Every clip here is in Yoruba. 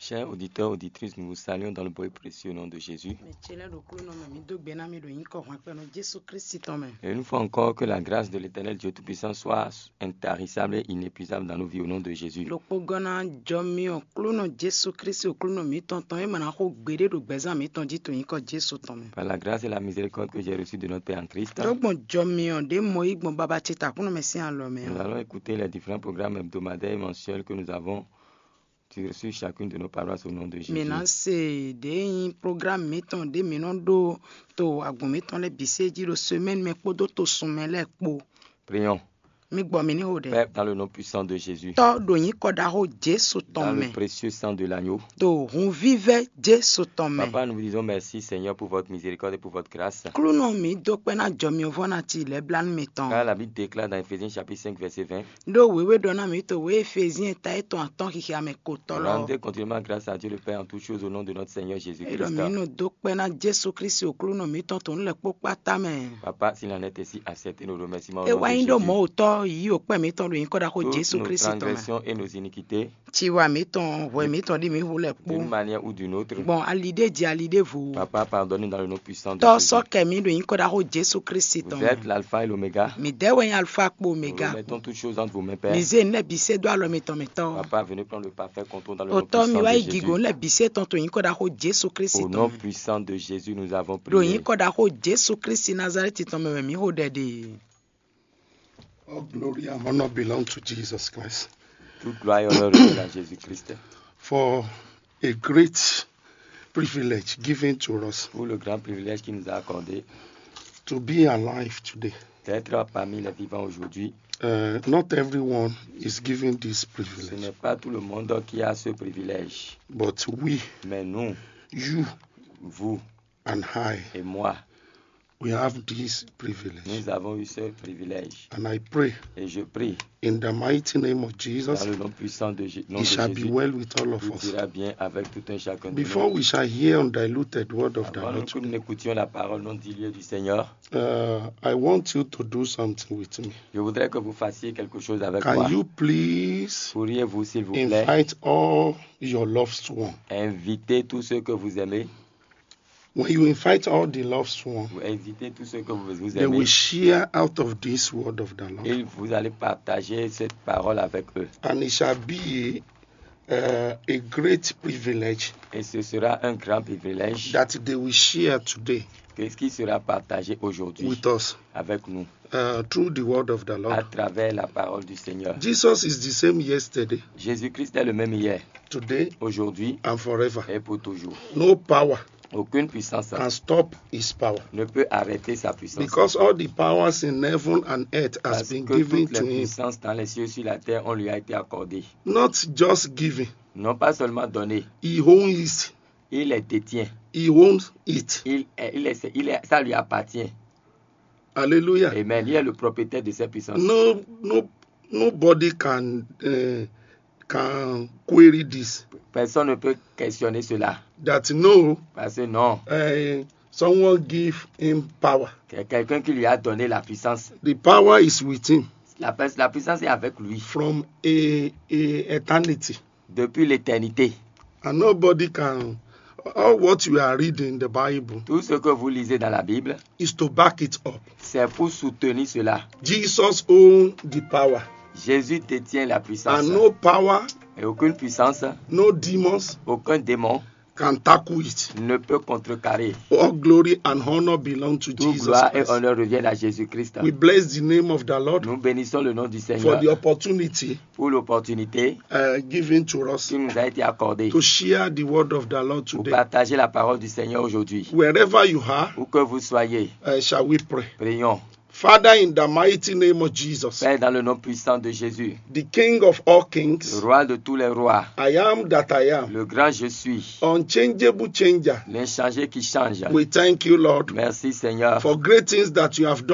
Chers auditeurs, auditrices, nous vous saluons dans le beau et précieux nom de Jésus. metsela ɖokui nɔ me mi do gbe na mi ɖo nyikɔ hɔn kpe no jesu kristi tɔ me Et une fois encore, que la grâce de l'éternel Dieu Tout-Puissant soit intarissable et inépuisable dans nos vies au nom de Jésus. ɖokpo gɔna dzɔ mi o klu nɔ jesu kristi o klu nɔ mi tɔn tɔn emena ko gbe ɖe ɖo gbɛzã mi tɔn dzi to nyikɔ jesu tɔ me Par la grâce et la miséricorde que j'ai reçue de notre Père en Christ, ɖogbɔn dzɔ mi o ɖe mɔ yi gbɔn baba tsi ta kunɔ me si alɔ me nous o allons écouter les différents programmes hebdomadaires et mensuels que nous avons sur sur chacune de nos paroisses au nom de Jésus. mina se ɖe yin programme mi tɔn ɖe mi nɔ ɖo to agbɔn mi tɔn lɛ bise dzi ɖo semaine me kpo do to sume lɛ kpo Prions. mi gbɔ mi ni o ɖe Père, dans le nom puissant de Jésus, tɔ ɖo nyikɔ ɖa ho jesu dans tɔ le me précieux sang de l'agneau, to hun vive jesu tɔ me. Papa, nous vous disons merci Seigneur pour votre miséricorde et pour votre grâce. klonɔ mi do kpe na dzɔmiwo na tsi le blanu mi Car tɔn la Bible déclare dans Ephésiens chapitre 5 verset 20, ɖo wewe ɖɔ na mi to we efezie ta etɔn atɔn xixia me ko tɔ lɔ rendez continuellement grâce à Dieu le Père en toutes choses au nom de notre Seigneur eɖɔ Jésus-Christ. mi no do kpe na jesu kristi o klonɔ mi tɔn to nu le kpokpa ta me Papa, s'il en est ainsi, acceptez nos remerciements au nom ewa de yin ɖo Jésus. mɔ wotɔ yi o kpe mi tɔn do yin kɔ da ko Toutes jesu nos kristi tɔ me transgressions et nos iniquités, tsiwa mi tɔn wɔ mi tɔn di mi ʋu le d'une kpo manière ou d'une autre, gbɔn ali de dzi ali de ʋu Papa, pardonne dans le nom puissant de tɔ Jésus. sɔkɛ mi do yin kɔ da ko jesu kristi Vous tɔn êtes me l'alpha et l'oméga. mi de wɔ yin alifa kpo Nous omega remettons toutes choses entre vos mains, Père. mi ze ne bise do alɔ mi tɔn mi tɔ. Papa, venez prendre le parfait contrôle dans le nom otɔ mi puissant wa de yi gigo Jésus. le bise tɔn to yin kɔ da ko jesu kristi Au nom tɔn me puissant de Jésus, nous avons do yin prié. kɔ da ko jesu kristi nazareti tɔn me me mi ho ɖe de All glory and honor belong to Jesus Christ Toute gloire et honneur revient à Jésus-Christ. for a great privilege given to us Pour le grand privilège qu'il nous a accordé to be alive today. d'être parmi les vivants aujourd'hui. Uh, not everyone is given this Ce privilege, n'est pas tout le monde qui a ce privilège. but we, Mais nous, you, vous and I, et moi, we have this privilege. nous avons eu ce privilège. And I pray Et je prie, in the mighty name of Jesus, dans le nom puissant de, Jé- nom it de shall be Jésus, well with all of tout us. ira bien avec tout un chacun de Before nous. we shall hear undiluted word of the Avant Lord, que nous n'écoutions la parole non diluée du Seigneur, uh, I want you to do something with me. je voudrais que vous fassiez quelque chose avec moi. Can you please Pourriez-vous, s'il vous plaît, invite all your loved ones? inviter tous ceux que vous aimez, When you invite all the loved ones, vous invitez tous ceux que vous, vous they aimez, will share out of this word of the Lord. et vous allez partager cette parole avec eux. And it shall be uh, a great privilege Et ce sera un grand privilège that they will share today que ce qui sera partagé aujourd'hui with us avec nous uh, through the word of the à Lord. travers la parole du Seigneur. Jesus is the same yesterday, Jésus-Christ est le même hier, today, aujourd'hui and forever. et pour toujours. No power Aucune puissance can stop his power ne peut arrêter sa puissance. because all the powers in heaven and earth has Parce been que given toutes les to him. puissances dans les cieux et sur la terre, on lui a été accordées. Not just given, Non pas seulement données, he owns it. il les détient. He owns it. Il est, il est, il est- ça lui appartient. Hallelujah. Amen. Il est le propriétaire de ces puissances. No, no, nobody can uh, can query this. Personne ne peut questionner cela. That no, Parce que non, uh, someone give him power. c'est quelqu'un qui lui a donné la puissance. The power is with him La, pu- la puissance est avec lui from a, a eternity, depuis l'éternité. and nobody can. All what you are reading in the Bible Tout ce que vous lisez dans la Bible, is to back it up. c'est pour soutenir cela. Jesus owns the power, Jésus détient la puissance. and no power, Et aucune puissance, no demons aucun démon can tackle it. ne peut contrecarrer. All glory and honor belong to Toute Jesus gloire et Christ. honneur reviennent à Jésus-Christ. We bless the name of the Lord Nous bénissons le nom du for Seigneur the opportunity pour l'opportunité uh, given to us qui nous a été accordée to share the word of the Lord pour today. partager la parole du Seigneur aujourd'hui. Wherever you are, Où que vous soyez, uh, shall we pray? prions. Father, in the mighty name of Jesus, Père, dans le nom puissant de Jésus, the King of all le kings, roi de tous les rois, I am that I am, le grand je suis, unchangeable changer. l'inchangé qui change. We thank you, Lord, Merci Seigneur for great things that you have done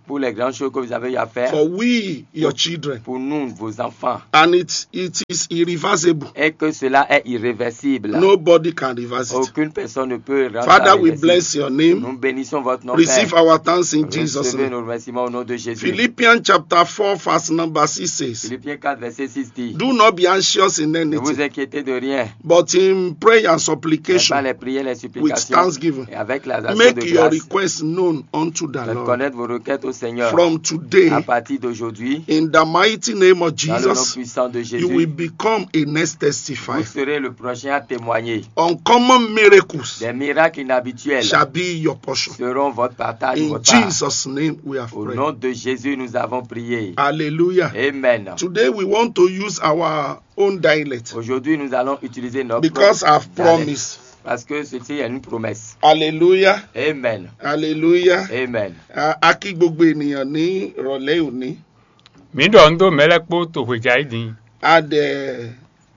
pour les grandes choses que vous avez eu à faire, for we, your children. pour nous, vos enfants, And it, it is irreversible. et que cela est irréversible. Nobody can reverse it. Aucune personne ne peut rendre ça Father, we réversible. bless your name. Nous bénissons votre nom, Receive Père. our thanks in Jesus' Recevez name. nos remerciements au nom de Jésus. Philippians chapter 4, verse number 6 says, Philippiens 4, verset 6 dit Do not be anxious in Ne vous anything, inquiétez de rien, but in prayer and mais par supplication, les prières, les with supplications thanksgiving, et avec la de make your grâce, requests known unto the faites Lord. connaître vos requêtes au Seigneur. From today, À partir d'aujourd'hui, in the mighty name of dans le nom Jesus, puissant de you will Jésus, become a next vous testifier. serez le prochain à témoigner. Uncommon miracles Des miracles inhabituels shall be your portion. seront votre partage, In votre part. Jesus' name we have Au prayed. nom de Jésus, nous avons prié. Hallelujah. Amen. Today we want to use our own dialect Aujourd'hui, nous allons utiliser notre because I've dialecte. promised. Parce que ceci est une promesse. Hallelujah. Amen. Hallelujah. Amen. A a kí gbogbo ènìyàn ní ìrọ̀lẹ́ òní. mi dɔ ŋdo mɛlɛkpo tohedza yi di A dẹ̀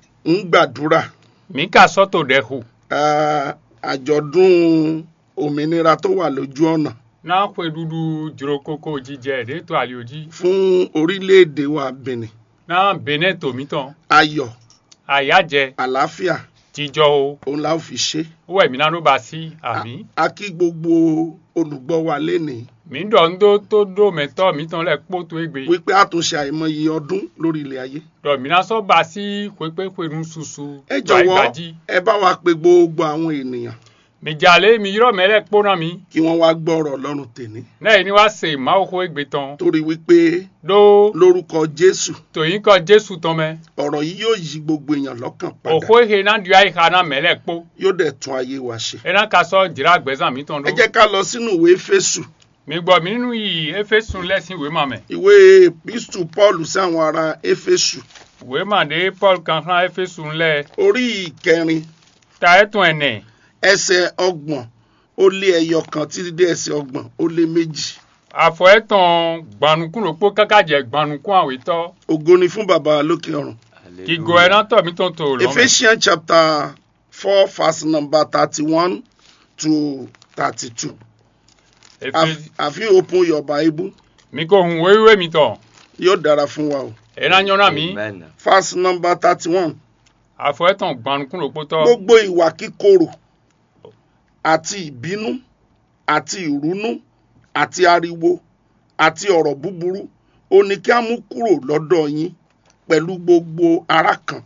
ń gbàdúrà. mi ka sɔto ɖe ho A, Àjọ̀dún òmìnira tó wà lójú ọ̀nà na ƒeɖuɖu dzrokoko dzidzɛ ɖe to alio dzi fún orílẹ̀-èdè wa Benin. na bene tomitɔ Ayọ̀, ayadze àlàáfíà, dzidzɔwo òun la ó fi ṣe. wowɔ mina ɖo ba si ami A kí gbogbo olùgbọ́ wa lénìí mi dɔ ŋdo to ɖo mɛtɔ mitɔ lɛ kpo to egbe wípé a tún ṣe àìmọye ọdún lórí ilẹ̀ ayé. dɔ mina sɔ ba si ƒekpeƒe nususu Ẹ to ayi jọ̀wọ́ gbadzi ẹ bá wa pe gbogbo àwọn ènìyàn mi dzale mi yɔrɔ mɛlɛ kpo na mi kí wọ́n wá gbọ́ ọ̀rọ̀ Ọlọ́run tèmi. ne yi ni wa se mawo xo egbe tɔn Torí wípé ɖo lórúkọ Jésù toyin kɔ jesu tɔmɛ ọ̀rọ̀ yìí yóò yí gbogbo èèyàn lọ́kàn padà. òxo ehe na ɖi ayi xa na mɛlɛ kpo Yóò dẹ̀ tún ayé wa ṣe. ena ka sɔ dzra gbɛzã mi tɔn Ẹ ɖo. jẹ́ ká lọ sínú ìwé Éfésù. mi gbọ́ mi nínú yìí éfésù lẹ́sìn ìwé mà mẹ́ Ìwé Epístù Pọ́ọ̀lù sí àwọn ará Éfésù. ìwé mà dé paul kankan éfésù lẹ́ Orí ìkẹrin ta ẹ̀tún ẹ̀nẹ̀ ẹsẹ̀ ọgbọ̀n ó lé ẹyọ kan títí dé ẹsẹ̀ ọgbọ̀n ó lé méjì. àfọ ẹ̀tàn gbanukun ló pọ̀ kákàjẹ́ gbanukun àwítọ́ Ògo ni fún bàbá wa lókè ọ̀run. kígo ẹ̀ náà tọ̀ mí tó ń tò lọ́mọ. Ephesians chapter four verse number thirty-one to thirty-two. Have, have you opened your Bible? mi kò hun wéwé mi tọ̀ Yóò dára fún wa o. ẹ̀ náà yọ̀nà mi Amen. Verse number thirty-one. àfọ ẹ̀tàn gbanukun ló pọ̀ tọ́ Gbogbo ìwà kíkorò àti ìbínú àti ìrúnú àti ariwo àti ọ̀rọ̀ búburú ó ní kí á mú kúrò lọ́dọ̀ yín pẹ̀lú gbogbo ara kan.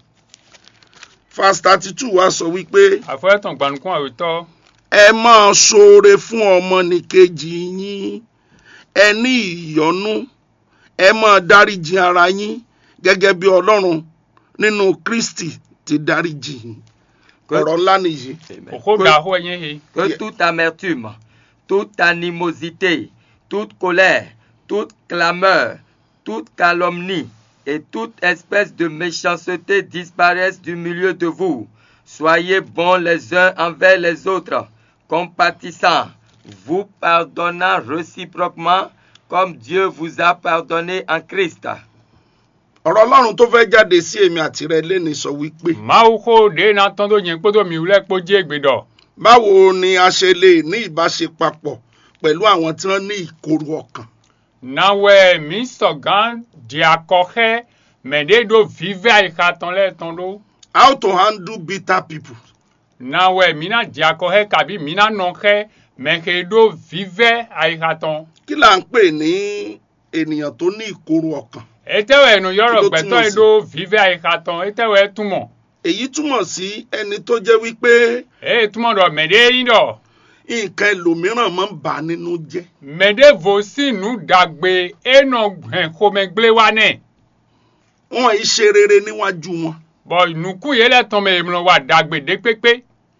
Verse thirty-two wá sọ wípé àfọ ẹ̀tàn gbanukun àwítọ́ ẹ máa ṣoore fún ọmọnìkejì yín ẹ ní ìyọ́nú ẹ máa dáríjì ara yín gẹ́gẹ́ bí Ọlọ́run nínú Kristi ti dáríjì yín ọ̀rọ̀ ńlá nìyí Amen. òkò gà hó ẹ̀yẹ́ he Que toute amertume, toute animosité, toute colère, toute clameur, toute calomnie et toute espèce de méchanceté disparaissent du milieu de vous. Soyez bons les uns envers les autres, compatissants, vous pardonnant réciproquement comme Dieu vous a pardonné en Christ. ọ̀rọ̀ Ọlọ́run tó fẹ́ jáde sí èmi àti rẹ lẹ́ni sọ wípé máwo kó ɖe náà tán tó yẹn kpódò mi wúlẹ̀ kpó dí ègbè dọ̀ báwo ni a ṣe lè ní ìbáṣepapọ̀ pẹ̀lú àwọn tí wọ́n ní ìkorò ọkàn nawɛ mi sɔgã di akɔxɛ mɛ ɖe ɖo vive ayika tɔn lɛ tɔn ɖo how to handle bitter people nawɛ mina di akɔxɛ kabi mina nɔxɛ mɛ xe ɖo vive ayika tɔn kí là ń pè ní ènìyàn tó ní ìkorò ọkàn etewɛ nu yɔrɔ Kí ló gbɛtɔ túmọ̀ yi sí? ɖo vive ayika tɔn etewɛ tumɔ èyí túmọ̀ sí ẹni tó jẹ́ wípé eye tumɔ dɔ mɛ ɖe yi dɔ nǹkan ẹlòmíràn máa ń bà á nínú jẹ́ mɛ ɖe vo si nu dagbe enɔ gbɛ xɔmɛgble wa nɛ wọn ì ṣe rere níwájú wọn bɔn nuku yi lɛ tɔn mɛ emlɔ wa dagbe de kpekpe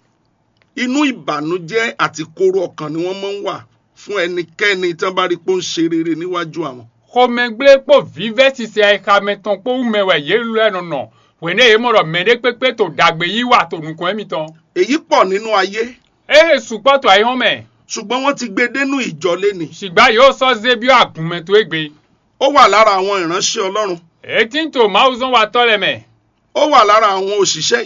inú ìbànújẹ́ àti korò ọkàn ni wọ́n máa ń wà fún ẹnikẹ́ni tí wọ́n bá rí pé ó ń ṣe rere níwájú àwọn xɔmɛgble kpɔ vive sisi ayika mɛ tɔn kpɔ umewɛ yelu lɛ nɔnɔ wòne ye mɔ dɔ mɛ ɖe kpekpe to dagbe yi wa to nukun mi tɔn èyí pọ̀ nínú ayé eye sukpɔ to ayi hɔn mɛ ṣùgbọ́n wọ́n ti gbé e dénú ìjọ léni sigba yóò sɔ zebi agunmɛ to egbe ó wà lára àwọn ìránṣẹ́ Ọlọ́run eti to mawu zɔn wa tɔ lɛ mɛ ó wà lára àwọn òṣìṣẹ́ ìjọ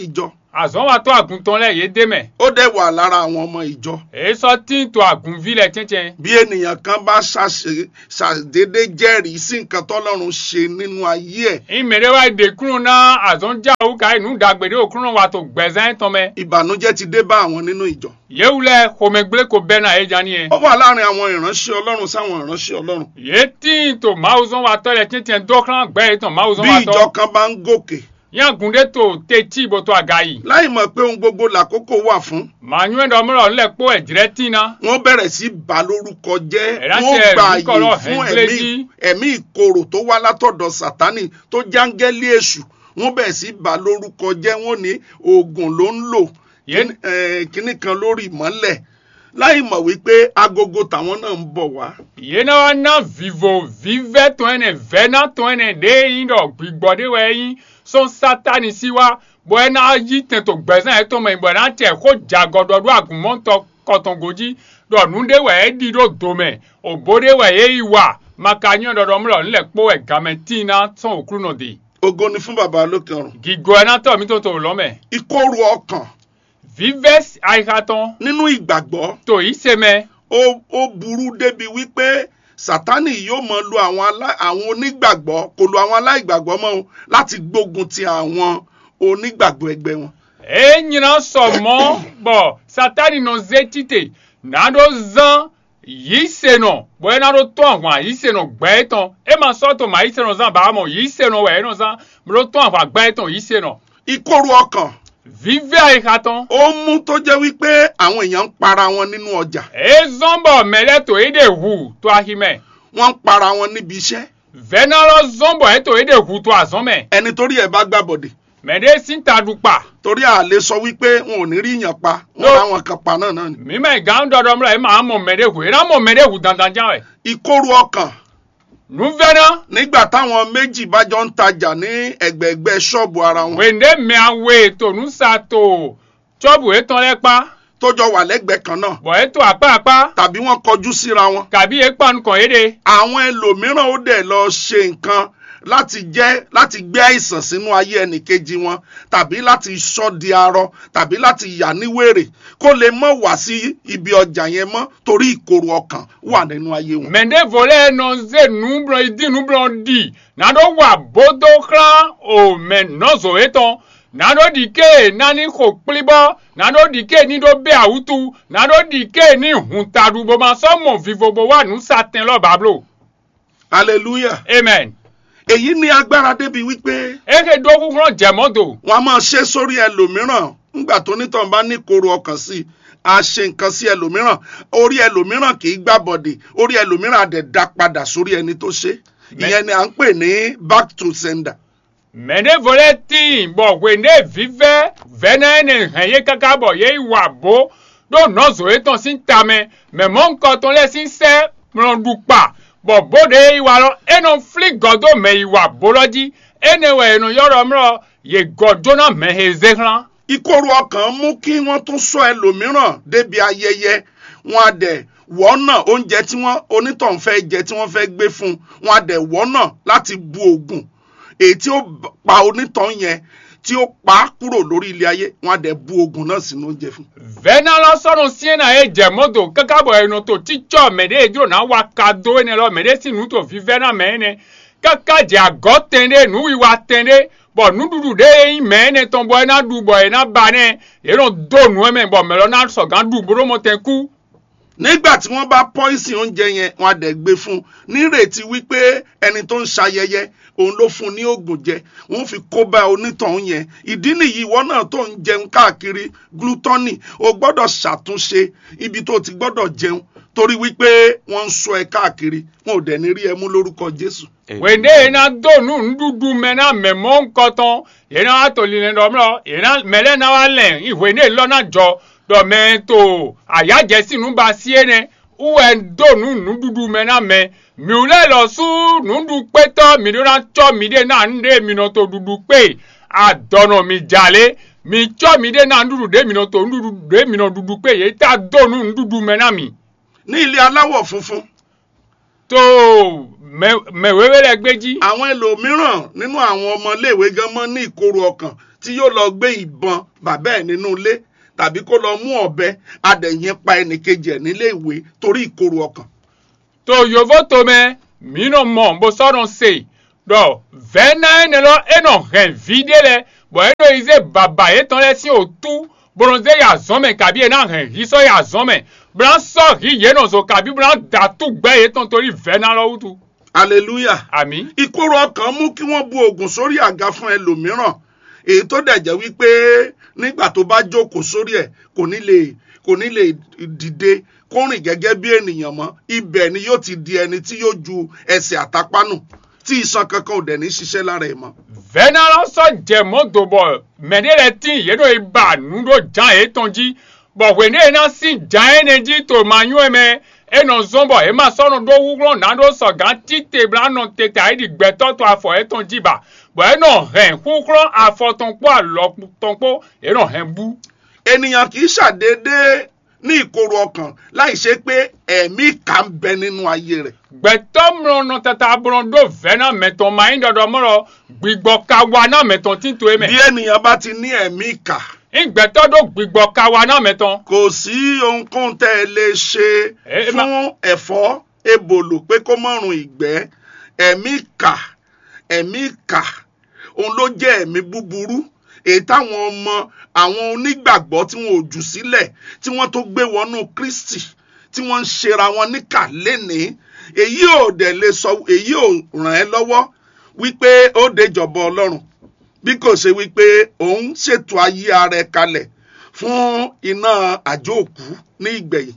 azɔn wa tɔ àgùntàn lɛ yé dé mɛ ó dẹ̀ wà lára àwọn ọmọ ìjọ èyí sọ tí ń to àgùnvi lẹ tiɛtiɛ bí ènìyàn kan bá ṣàṣe- ṣàdédé jẹ́rìí sí nǹkan tọ́lọ́run ṣe nínú ayé ẹ̀ ìmèrè wa de kúrò náà azɔn já o ka inú dàgbèdè o kúrò wa tó gbẹ̀zán tán mɛ ìbànújẹ́ ti dé bá àwọn nínú ìjọ yéwu lɛ xɔmɛgblẽ ko bɛ náà yé dza ni yɛ ó wà láàrin àwọn ìránṣẹ́ ọlọ́run sáwọn ìránṣẹ́ ọlọ́run yé tí ń to mawuzɔn wa tɔ lɛ tiɛtiɛ dɔkran gbɛ yé tán mawuzɔn bí wa ìjọ tɔ kan bá ń gòkè yẹn gunde tó tètí bótó àga yìí láì mọ̀ pé ohun gbogbo làkókò wà fún màá nyúwèé dɔmúlò ńlẹ̀ kpó ẹ̀dìrẹ́ tì náà wọ́n bẹ̀rẹ̀ sí bà lórúkọ jẹ́ Ẹ̀rá wọ́n tiẹ̀ gba rí kọ́lọ́ àyè fún ẹ̀ńgbélé ẹ̀mí jí. ẹ̀mí ìkorò tó wá látọ̀dọ̀ sátánì tó jángẹ́lì èṣù wọ́n bẹ̀rẹ̀ sí bà lórúkọ jẹ́ wọ́n ní oògùn ló ń lò Yé- kíní- eh, kíní kan lórí ìmọ́lẹ̀ láì mọ̀ wípé agogo tàwọn náà ń bọ̀ wá yéé náà wá ná vivo vivɛ tó ɛnɛ vɛ náà tó ɛnẹ dé yín dɔ gbígbɔ dé wɛ yín sɔn sátani sí wa bɔ ɛ náà yí tètò gbɛsɛn yɛ tó mɛ bɔ ɛ náà tɛ kó jagɔdɔ do agùnmɔntɔ kɔtɔngodzi dɔ nu dé wɛ yɛ di do domɛ òbó dé wɛ yɛ yi wa maka nyɔ dɔdɔ múlò ńlẹ̀ kpó ɛ gamɛ tì náà sɔn òkúrú nɔ de ògo ni fún bàbá lókè ọ̀run gígbɔ ɛ náà tɔ mi tó tó lɔmɛ ìkorò ọkàn vivɛ àyíkatɔn nínú ìgbàgbọ́ tó yìí sɛmɛ ó ó burú débi wípé sátánì yóò mọ lo àwọn alá- àwọn onígbàgbọ́ kò lo àwọn aláìgbàgbọ́ mọ́ o láti gbógun ti àwọn onígbàgbọ́ ẹgbẹ́ wọn. e nyina sɔmɔ bɔ satani nɔ zetite naɖo zã yi se nɔ bɔn naɖo tɔn aʋa yi se nɔ gbɛ tɔn e ma sɔ to ma yi se nɔ zã ba mɔ yi se nɔ wɛ nɔ zã mɖo tɔn aʋa gbɛ tɔn yi se nɔ ìkorò ọkàn vive ayi ka tɔn ó mú tó jẹ́ wípé àwọn èèyàn ń para wọn nínú ọjà e zɔn bɔ mɛlɛ to e de ʋu to ahi mɛ wọ́n ń para wọn níbi iṣẹ́ vɛna lɔ zɔn bɔ e to e de ʋu to azɔn mɛ ẹni torí ẹ̀ bá gbàbọ̀dè mɛ de si ta du kpa torí à lè sọ wípé wọn ò ní rí yàn pa wọn No. bá wọn kan pa náà náà ni. mi mɛ gan dɔdɔ mlɔ e ma mɔ mɛ de ʋu e na mɔ mɛ de ʋu dandan jan wɛ ìkorò ọkàn nu vɛna. nígbà táwọn méjì bá jọ ń tajà ní ẹ̀gbẹ̀ẹ̀gbẹ́ ṣọ́ọ̀bù ara wọn wende miawe to nusa to tsɔbu etɔn lɛ kpa tó jọ wà lẹ́gbẹ̀ẹ́ kan náà bɔn eto akpaakpa tàbí wọ́n kọjú síra wọn. kabi ekpanu kɔn ye de àwọn ẹlòmíràn ó dẹ̀ lọ ṣe nǹkan láti jẹ́ láti gbé àìsàn sínú ayé ẹnìkejì wọn tàbí láti sọ di arọ tàbí láti yà ní wèrè kó lè mọ̀ wá sí ibi ọjà yẹn mọ́ torí ìkorò ọkàn wà nínú ayé wọn. mende vole nɔ ze nublɔ idi nublɔ di naɖo wa bodo xlã o mɛ nɔzɔ etɔn naɖo dike nani ko kplibɔ naɖo dike ni ɖo be awutu naɖo dike ni huntaɖu bomasɔmɔ vivobo wa nusa tɛn lɔ bablo hallelujah amen èyí ní agbára débi wípé eke do kukurɔ jɛmɔdo wọn a máa ṣe sórí ẹlòmíràn nígbà tó nítàn bá ní ìkorò ọkàn sí i a ṣe nǹkan sí ẹlòmíràn orí ẹlòmíràn kì í gbàbọdè orí ẹlòmíràn á dẹ̀ dá padà sórí ẹni tó ṣe ìyẹn ni à ń pè ní back to sender. mɛ ne vole ti bɔ wende vivɛ vɛnɛ ne hɛn ye kaka bɔ ye wa bo do nɔzɔ etɔn si tame mɛ mɔ nkɔtɔn lɛ si sɛ mlɔdukpa bɔ bo de yi wa lɔ enɔ fili gɔdo mɛ yi wa bo lɔ dzi ene wɛ enɔ yɔrɔ mlɔ ye gɔdona mɛ he ze xlã ìkorò ọkàn mú kí wọ́n tún sọ ẹlòmíràn débi ayẹyẹ wọn á dẹ̀ wọ́nà oúnjẹ tí wọ́n onítọ̀hún fẹ́ jẹ tí wọ́n fẹ́ gbé fún un wọn á dẹ̀ wọ́nà láti bu oògùn èyí tí ó b- pa onítọ̀hún yẹn tí ó pa á kúrò lórí ilé ayé wọn á dẹ̀ bu oògùn náà sínú oúnjẹ fún un. vɛna lɔ sɔnu sie na ye jɛmɔdo kaka bɔ enɔ to titsɔ mɛ de edro na wa ka do ene lɔ mɛ de si nu to vivɛ na mɛ ene kaka dze agɔ tɛn de nu wi wa tɛn de bɔn nuɖuɖu de yi mɛ ene tɔn bɔ ena ɖu bɔ ena ba ne yenɔ do nu mɛ bɔn mɛ lɔ na sɔgã ɖu boro mo tɛ ku nígbà tí wọ́n bá pọ́ìsì oúnjẹ yẹn wọn á dẹ̀ gbé fún un nírètí wípé ẹni tó ń ṣayẹyẹ òun ló fún un ní oògùn jẹ wọ́n fi kó bá onítọ̀hún yẹn ìdí nìyí ìwọ náà tó ń jẹun káàkiri glutoni o gbọ́dọ̀ ṣàtúnṣe ibi tó ti gbọ́dọ̀ jẹun torí wípé wọ́n ń sọ ẹ káàkiri wọn ò dẹ̀ ní rí ẹ mú lórúkọ jésù. wende yena do nu nuɖuɖu mɛ na mɛ mɔ ŋkɔtɔn yena wa to lile dɔ mlɔ yena mɛ lɛ na wa lɛ iwe ne lɔ na dzɔ dɔ mɛ to ayadzɛsi nu ba sie ne uwɛ do nu nuɖuɖu mɛ na mɛ miu lɛ lɔ su nuɖu kpetɔ mi do na tsɔ mi de na nu de mi nɔ to ɖuɖu kpe adɔnɔ mi dzale mi tsɔ mi de na nuɖuɖu de mi nɔ to nuɖuɖu de mi nɔ ɖuɖu kpe ye ta do nu nuɖuɖu mɛ na mi ní ilé aláwọ̀ funfun to mɛ mɛ wewe lɛ gbedzi. àwọn ẹlòmíràn nínú àwọn ọmọléèwé gan mọ́ ní ìkorò ọkàn tí yóò lọ gbé ìbọn bàbá ẹ̀ nínú ilé tàbí kó lọ mú ọ̀bẹ adẹ̀yìn pa ẹnìkejì ẹ̀ nílé ìwé torí ìkorò ọkàn. to yovo tome mino mɔ bosɔnɔ se dɔ vɛna ene lɔ enɔ hɛn vide lɛ bɔn eno yi ze baba etɔn lɛ si o tu bronze ya zɔmɛ kabi ena hɛn hisɔ ya zɔmɛ blan sɔ hi yenɔ zo kabi blan datu gbɛ etɔn tori vɛna lɔ wutu hallelujah. ami ìkorò ọkàn mú kí wọ́n bu oògùn sórí àga fún ẹlòmíràn èyí tó dẹ̀ jẹ́ wípé nígbà tó bá jókòó sórí ẹ̀ kò ní lè kò ní lè dìde kó rìn gẹ́gẹ́ bí ènìyàn mọ́ ibẹ̀ ni yóò ti di ẹni tí yóò ju ẹsẹ̀ àtàpánù tí iṣan kankan ò dẹ̀ ní ṣiṣẹ́ lára ẹ̀ mọ́. vɛna lɔ sɔ jɛmɔ do bɔ mɛ ne lɛ ti yeno yi ba nu do jan etɔn dzi bɔn wene ena si jan ene dzi to ma nyɔe mɛ enɔ zɔn bɔ ema sɔnɔ do wúlɔ na do sɔ gan tite bla nɔ tete ayi di gbɛtɔ to afɔ etɔn dzi ba bɔn enɔ hɛn kúklɔ afɔtɔnkpɔ alɔtɔnkpɔ enɔ hɛn bu. ènìyàn kì í ṣàdédé ní ìkorò ọkàn láì ṣe pé ẹ̀mí kà ń bẹ nínú ayé rẹ̀. gbẹtɔ mlɔnɔ tata brɔn do vɛna mɛtɔn ma yin dɔdɔ mlɔ gbigbɔ kawa na mɛtɔn tito ye bí mɛ ènìyàn bá ti ní ẹ̀mí kà ngbɛtɔ do gbigbɔ kawa na mɛtɔn kò sí ohunkóhun tẹ́ ẹ lè ṣe Eh, fún ẹ̀fọ́ ebòlò pé kó mọ̀rùn ìgbẹ́ ẹ̀mí kà ẹ̀mí kà òun ló jẹ́ ẹ̀mí búburú èyí táwọn ọmọ àwọn onígbàgbọ́ tí wọn ò jù sílẹ̀ tí wọ́n tó gbé wọnú kristi tí wọ́n ń ṣera wọn níkà lénìí èyí ò dẹ̀ lè sọ èyí ò ràn ẹ́ lọ́wọ́ wípé ó déjọba ọlọ́run bí kò ṣe wípé òun ṣètò ayé ara ẹ kalẹ̀ fún iná àjò òkú ní ìgbẹ̀yìn.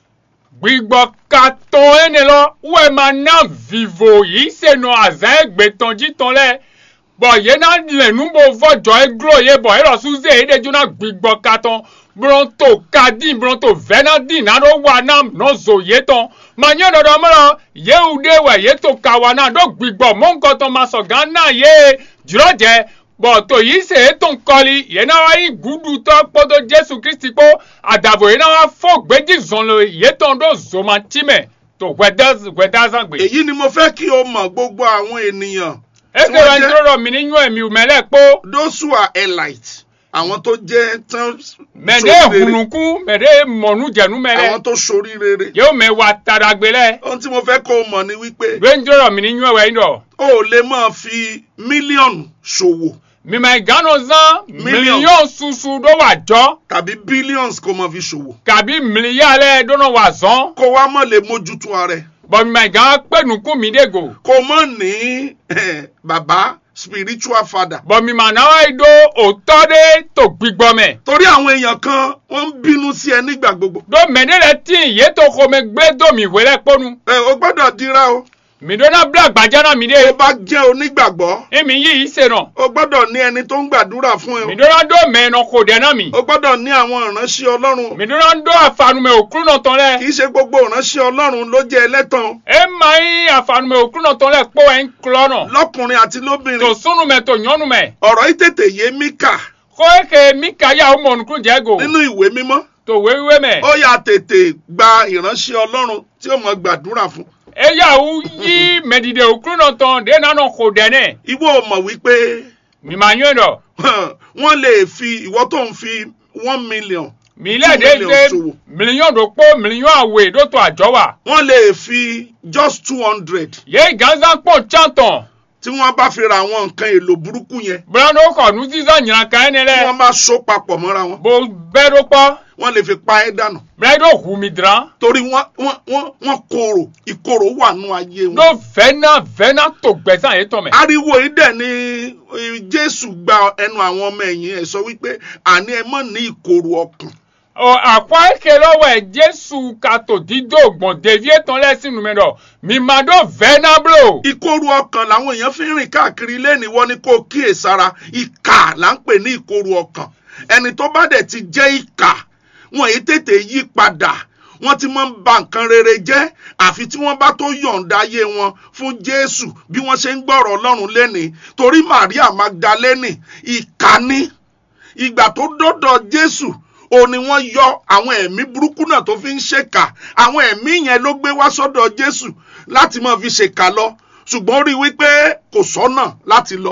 gbigbɔ katɔn ene lɔ wɛ ma na vivo yi se nɔ azã egbetɔn dzitɔn lɛ bɔn yena le nubo vɔdzɔ eglo ye bɔn elɔ suze yi de dzona gbigbɔ katɔn brɔnto kadi brɔnto vɛnadi na ɖo wa na nɔzo yetɔn ma nye ɖɔɖɔ mlɔ yewu de wɛ yeto kawa na ɖo gbigbɔ mɔnkɔtɔn ma sɔ gã na ye dzrɔdze bɔn to yi se etɔn kɔli yena wa yi gudutɔ kpɔdo jesu kristi kpɔ adavo yena wa fɔ gbedzi zɔn le yetɔn ɖo zomatime to gbɛdɛ gbɛdazagbe. èyí ni mo fẹ́ kí o mọ̀ gbogbo àwọn ènìyàn ese tí wọ́n wa jẹ́- ntoro dɔ mi ni nyɔ emi mɛ lɛ kpɔ those who are elite àwọn tó jẹ́ tán mɛ de ṣoríire, hunuku mɛ de mɔnu jɛnu mɛ àwọn lɛ tó ṣoríire. yewo mɛ wa tadagbe lɛ ohun tí mo fẹ́ kó o mọ̀ ni wípé we ntoro dɔ mi ni nyɔ wɛ yin dɔ o ò lè máa fi mílíọ̀nù ṣòwò mimɛ gano zan Million. miliyɔn susu do wa jɔ tàbí billions kó máa fi ṣòwò kabi miliya lɛ dono wa zɔn kó wá mọ̀ lè mójútó ara ẹ̀ bɔn mimɛ gan kpe nuku mi de go kó mọ̀ ní eh, bàbá spiritual father. bɔn mimɛ nawa yi do otɔ de to gbigbɔ mɛ torí àwọn èèyàn kan wọ́n ń bínú sí ẹ nígbà gbogbo. do mɛ de lɛ ti yeto xɔmɛ gbé do mi wɛ lɛ kpɔnu ẹ o gbọ́dọ̀ dira o mi do na bla gbadza na mi tó de bá jẹ́ onígbàgbọ́ emi yi yi se nɔ o gbọ́dọ̀ ní ẹni tó ń gbàdúrà fún ẹ mi o. do na do mɛ nɔ ko dɛ na mi. o gbọ́dọ̀ ní àwọn ìránṣẹ́ ọlọ́run o. mi dúró ń dó àfànùmẹ̀ òkúrú náà tán kì lẹ̀. í ṣe gbogbo ìránṣẹ́ ọlọ́run ló jẹ́ ẹlẹ́tàn o. ẹ máa ń àfànùmẹ̀ òkúrú náà tán lẹ̀ pọ̀ ẹ̀ ń kulọ̀ náà. lọ́kùnrin àti tó lóbìnrin súnùmẹ̀ tó yánnùmẹ̀. ọ̀rọ̀ yìí tètè yé Míkà kó eke mi kàyà ọmọ ònùkú jẹ́ gò. nínú ìwé mímọ́ tó wéwé mẹ̀. ó yà tètè gba ìránṣẹ́ ọlọ́run tí ó mọ̀ gbàdúrà fún. eya wu yí mẹ̀dìdè òkúrú náà tán dé nánà kò dẹ́nẹ̀. ìwọ ò mọ̀ wípé mi máa yún dọ̀. wọ́n lè fi ìwọ tó ń fi one million mi lẹ̀ dé Two million dé ṣòwò. mílíọ̀nù tó pọ̀ mílíọ̀nù àwẹ̀ tó tó àjọ wa. wọ́n lè fi just two hundred yé gánzá pọ̀ chantàn. tí wọ́n bá fi ra àwọn nǹkan èlò burúkú yẹn bùrọ̀dọ̀ kọ̀ nù sísan yìnyín kan ẹni tí lẹ̀. wọ́n bá so papọ̀ mọ́ra wọn bó bẹ́ẹ̀ ló pọ̀. wọ́n lè fi pa ẹ́ dànù bùrọ̀dọ̀ hù mí dìran. torí wọ́n wọ́n wọ́n wọ́n korò ìkorò wà nù ayé wọn. no vɛna vɛna tó gbɛ̀sán yìí tán mɛ. ariwo yìí dẹ̀ ni eh, jésù gba ẹnu àwọn ọmọ ẹ̀yìn ẹ̀ sọ wípé àní ẹ mọ̀ ní ìkorò ọkàn ɔ àkwa eke lɔwɔ ɛ jésù kato dido gbɔn devie tán lɛsìn numɛ dɔ mima do vɛna blo. ìkorò ọkàn làwọn èèyàn fi ń rìn káàkiri lẹ́ni wọ́n ní kó kíyèsára ìkà là ń pè ní ìkorò ọkàn ẹni tó bá dẹ̀ ti jẹ́ ìkà wọn èyí tètè yí padà wọ́n ti máa ń ba nǹkan rere jẹ́ àfi tí wọ́n bá tó yọ̀ǹda ayé wọn fún jésù bí wọ́n ṣe ń gbọ́rọ̀ ọlọ́run lẹ́ni torí maria magdalene ìkà ni ìgbà tó dọ́dọ̀ jésù ó ní wọ́n yọ àwọn ẹ̀mí burúkú náà tó fi ń ṣèkà àwọn ẹ̀mí yẹn ló gbé wá sọ́dọ̀ jésù láti máa fi ṣèkà lọ ṣùgbọ́n ó rí i wípé kò sọ́nà láti lọ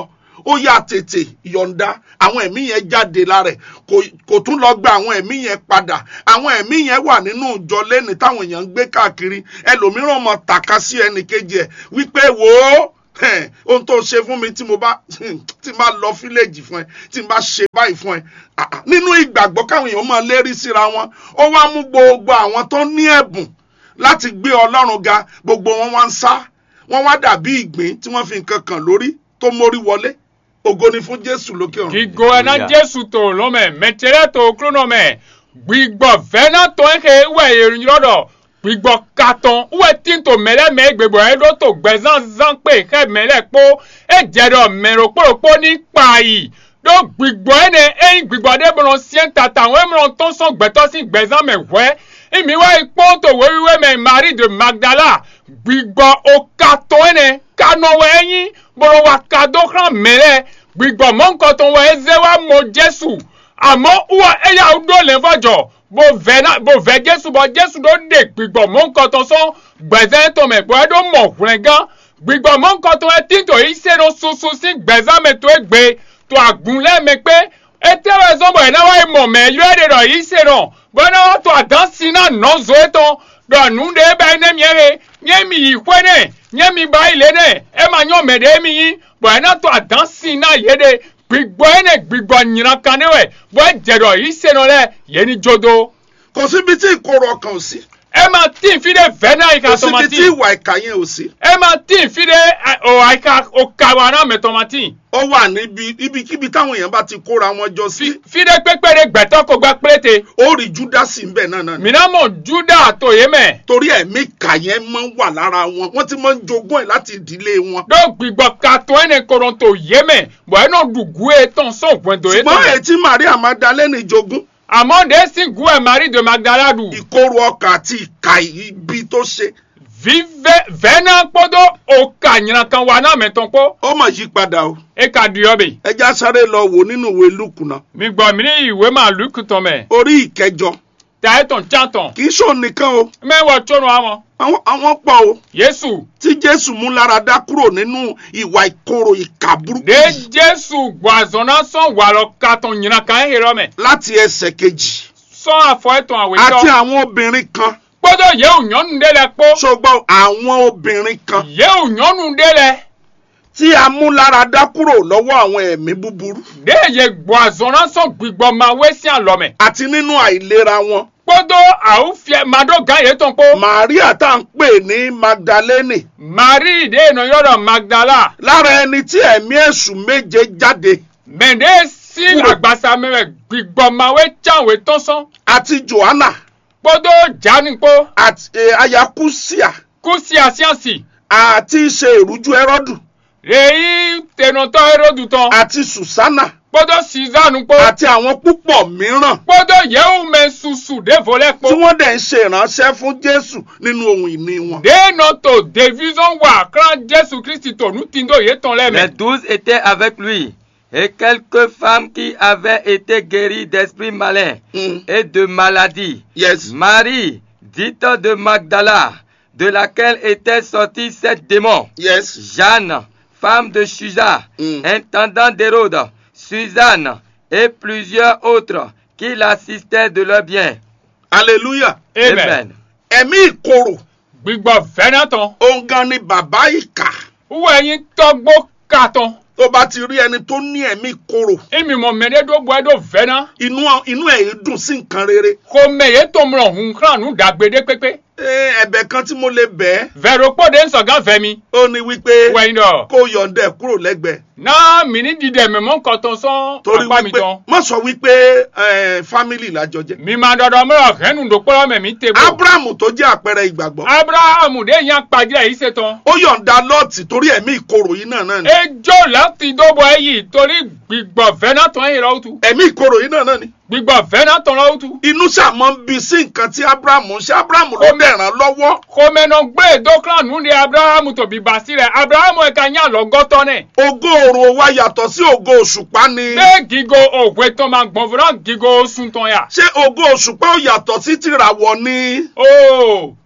ó yà tètè yọ̀ǹda àwọn ẹ̀mí yẹn jáde lára ẹ̀ kò- kò tún lọ gba àwọn ẹ̀mí yẹn padà àwọn ẹ̀mí yẹn wà nínú ìjọ lẹ́ni táwọn èèyàn ń gbé káàkiri ẹlòmíràn mọ tàka sí ẹnì kejì ẹ̀ wípé wò ó ẹ̀, ohun tó ṣe fún mi tí mo bá tí n bá lọ fíléèjì fún ẹ tí n bá ṣe báyìí fún ẹ Ah, ah, nínú ìgbàgbọ́ káwọn èèyàn máa lérí síra wọn ó wá mú gbogbo àwọn tó ní ẹ̀bùn láti gbé ọlọ́run ga gbogbo wọn wá ń sá wọn wá dàbí ìgbín tí wọ́n fi nǹkan kàn lórí tó mórí wọlé ògo ni fún jésù lókè ọ̀run. gigo ena Hallelujah. jesu to lome metere to krono me gbigbɔ vena to ehe wɛ erin lɔdɔ gbigbɔ katon wɛ tin to mɛlɛ mɛ gbegbo eɖo to gbɛzãn zãn kpe xe mɛlɛ kpo edze ɖɔ mɛro kpolokpo ní kpayi ɖo gbigbɔ ene eyi gbigbɔ ɖe mlɔ siɛ tata wɔn mlɔ tɔn sɔn gbɛtɔ si gbɛzãn mɛ wɛ imi wa yi kpɔn to wewiwe mɛ marie de magdala gbigbɔ o katon ene kanɔwɛ enyi bolo wa kado xlã mɛlɛ gbigbɔ mɔnkɔtɔn wɔ eze wa mɔ jesu àmọ́ wọ́n ẹ̀yà ọdún lè fọjọ́ bó vẹ náà bó vẹ jésù bọ́ jésù ló dé gbígbọ́ mọ́ nǹkan tó sọ gbẹ̀zẹ́ tó mẹ̀ bọ́ ẹ ló mọ̀ wúrẹ́ gan gbígbọ́ mọ́ nǹkan tó ẹ tí tó yìí ṣe ló soso sí gbẹ̀zẹ́ mi tó ẹ gbé tó àgùn lẹ́mi pé ẹ tẹ́wọ̀ ẹ sọ́bọ̀ ẹ̀ náà wáyé mọ̀ mẹ́ yọ ẹ̀ rọ̀ yìí ṣe rọ̀ bọ́ náà wọ́n tó àdán sí náà nà zó ẹ tán dọ̀nù dé bá ẹ nẹ́mi ẹ̀ nyẹ́mi yìí pẹ́ nẹ̀ nyẹ́mi bá ilé nẹ̀ ẹ máa yọ̀ mẹ́dẹ́ mi yín bọ́ ẹ náà tó àdán sí náà yé de gbigbɔ ene gbigbɔ nyina kan ne wɛ bɔ dzɛdɔ yi seno lɛ yeni jodo kò síbi tí ìkorò ọkàn ò sí ẹ ma tí n fi de vɛ n'a yi kò ka síbi tí tɔmati ìwà ìkà yẹn ò sí ẹ ma tí n fi de ɛ, o ayi ka o kawa n'a mɛ tɔmati ó wà níbi ibikíbi táwọn èèyàn bá ti kóra wọn jọ sí fi fi de kpekpe de gbɛtɔ ko gba kplete ó rí júdásì ńbẹ náà náà ni. mina mɔ juda to ye mɛ torí ẹ̀mí ìkà yẹn máa ń wà lára wọn wọ́n ti máa ń jogún ẹ̀ láti ìdílé wọn. do gbigbɔ kato ene koron to ye mɛ bɔn eno du gu ye tɔn sɔn gbɛndo ye ṣùgbọ́n tɔn ètí maria magdalene jogún àmɔ de si gu ɛ mari de magdala du ìkorò ọkàn àti ìkà ibi tó ṣe vive vɛna kpɔdo o ka nyina kan wa n'a mɛ tɔn kpɔ ó mà yí padà o. e ka duyɔ be. ẹja sáré lọ wò nínú ìwé lùkù náà mi gbọ́ mi ní ìwé máa lù kùtàn mẹ́ orí ìkẹjọ ta ẹ̀ tàn já tàn kì í ṣòun nìkan o mẹ́wàá tónú àwọn àwọn àwọn pọ̀ o yéṣù tí jésù mú lára dá kúrò nínú ìwà ìkorò ìkà burúkú de yìí jésù gbàzọ́nà sọ̀n wà lọ kàtàn yìnyín kan ẹ̀ rọ mẹ́ láti ẹsẹ̀ kejì sọ̀n àfọ̀ ẹ̀tàn àwẹ̀ àti tọ́ àwọn obìnrin kan gbọ́dọ̀ yẹ òyìnbó dé lẹ kpó ṣùgbọ́n àwọn obìnrin kan yẹ òyìnbó dé lẹ tí a mú lára dá kúrò lọ́wọ́ àwọn ẹ̀mí búburú de yẹ gbàzọ́nà sọ̀n gbígbọ́ máa wé sí àlọ́ mẹ́ àti nínú àìlera wọn gbọ́dọ̀ àwọn fìyẹ màdó gan yẹ tán kpó maria tá à ń pè ní magdalene marie de yẹn yọ̀rọ̀ magdala lára ẹni tí ẹ̀mí èṣù méje jáde mẹ́ndé sí Kúrò. àgbàsá mẹ́wẹ̀ gbígbọ́ máa wé tíyàwó tán sán àti johanna gbọ́dọ̀ jáni kpó. àti eh, ayakusia kúsì àṣìàṣì àti ṣe ìrújú ẹrọdù èyí tẹnutọ́ erodu tán àti susana gbọ́dọ̀ sísánù pé àti àwọn púpọ̀ mìíràn gbọ́dọ̀ yẹ̀wò mẹ́ ṣuṣu dévolẹ́ pé tí wọ́n dẹ̀ ń ṣe ìránṣẹ́ fún jésù nínú ohun ìní wọn. déènà tó division wà kran jésù kristi tó nu ti ń dò yé tán Les lẹ́mẹ̀. douze étaient avec lui, et quelques femmes qui avaient été guéries d'esprits malins Mm. et de maladies. yes Marie, dite de Magdala, de laquelle étaient sortis sept démons. yes Jeanne, femme de Chusa, Mm. intendant d'Hérode, Suzanne et plusieurs autres qui l'assistaient de leur bien. hallelujah amen. ẹ̀mí ìkorò gbígbọ́ fẹ́nà tán òun gan ni bàbá ìkà wúwo ẹyin tọ́gbó ká tán tó bá ti rí ẹni tó ní ẹ̀mí ìkorò èmi mọ̀ mẹ́lẹ́ tó bọ́ ẹ́ tó fẹ́nà inú inú ẹ̀ dùn sí nǹkan rere kò mẹ́yẹ tó mọ̀ hùn kran nù dàgbédé pépé Ẹ, ẹ̀bẹ̀ kan tí mo lè bẹ̀ ẹ́ vẹ̀rọ pọ́dé ń sọ̀gán fẹ́mi ó ní wípé wẹ̀yìn dọ̀. kó yọ̀ǹda ẹ̀ kúrò lẹ́gbẹ̀ẹ́ náà mi ní dídẹ̀ mi mọ́ nǹkan tán sán torí apá mi wípé tán. má sọ wípé ẹ, fámìlì lájọ jẹ́ mi máa dọ̀dọ̀ mọ́rọ̀ kẹ́nu dòpọ́lọ́ mẹ̀mí tèbó. abrahamu tó jẹ́ àpẹẹrẹ ìgbàgbọ́ abrahamu de yan pàdé yìí ṣetán. ó yọ̀ǹda lọ́ọ̀tì torí ẹ̀mí ìkorò yìí náà náà ni ejò láti dóbọ̀ ẹ̀yìn torí gbígbọ̀ fẹ́nà tán yìí lọ́wọ́ tu. ẹ̀mí ìkorò yìí náà náà ni gbígbọ̀ fẹ́nà tán lọ́wọ́ tu. inú sàmọ́ ń bi sí nǹkan tí abrahamu ń ṣe abrahamu ló dẹ̀ ràn lọ́wọ́ kòmẹ́nà gbé dókòrán nù ní abrahamu tó bí bàtí rẹ̀ abrahamu ẹ̀ka yàn lọ́gọ́tọ́ nẹ̀. ògo òrò wa yàtọ̀ sí ògo òṣùpá ni bẹ́ẹ̀ gígo òwe tán máa gbọ̀n fúnra gígo sùn tán yà. ṣé ògo òṣùpá ò yàtọ̀ sí tìràwọ̀ ni ó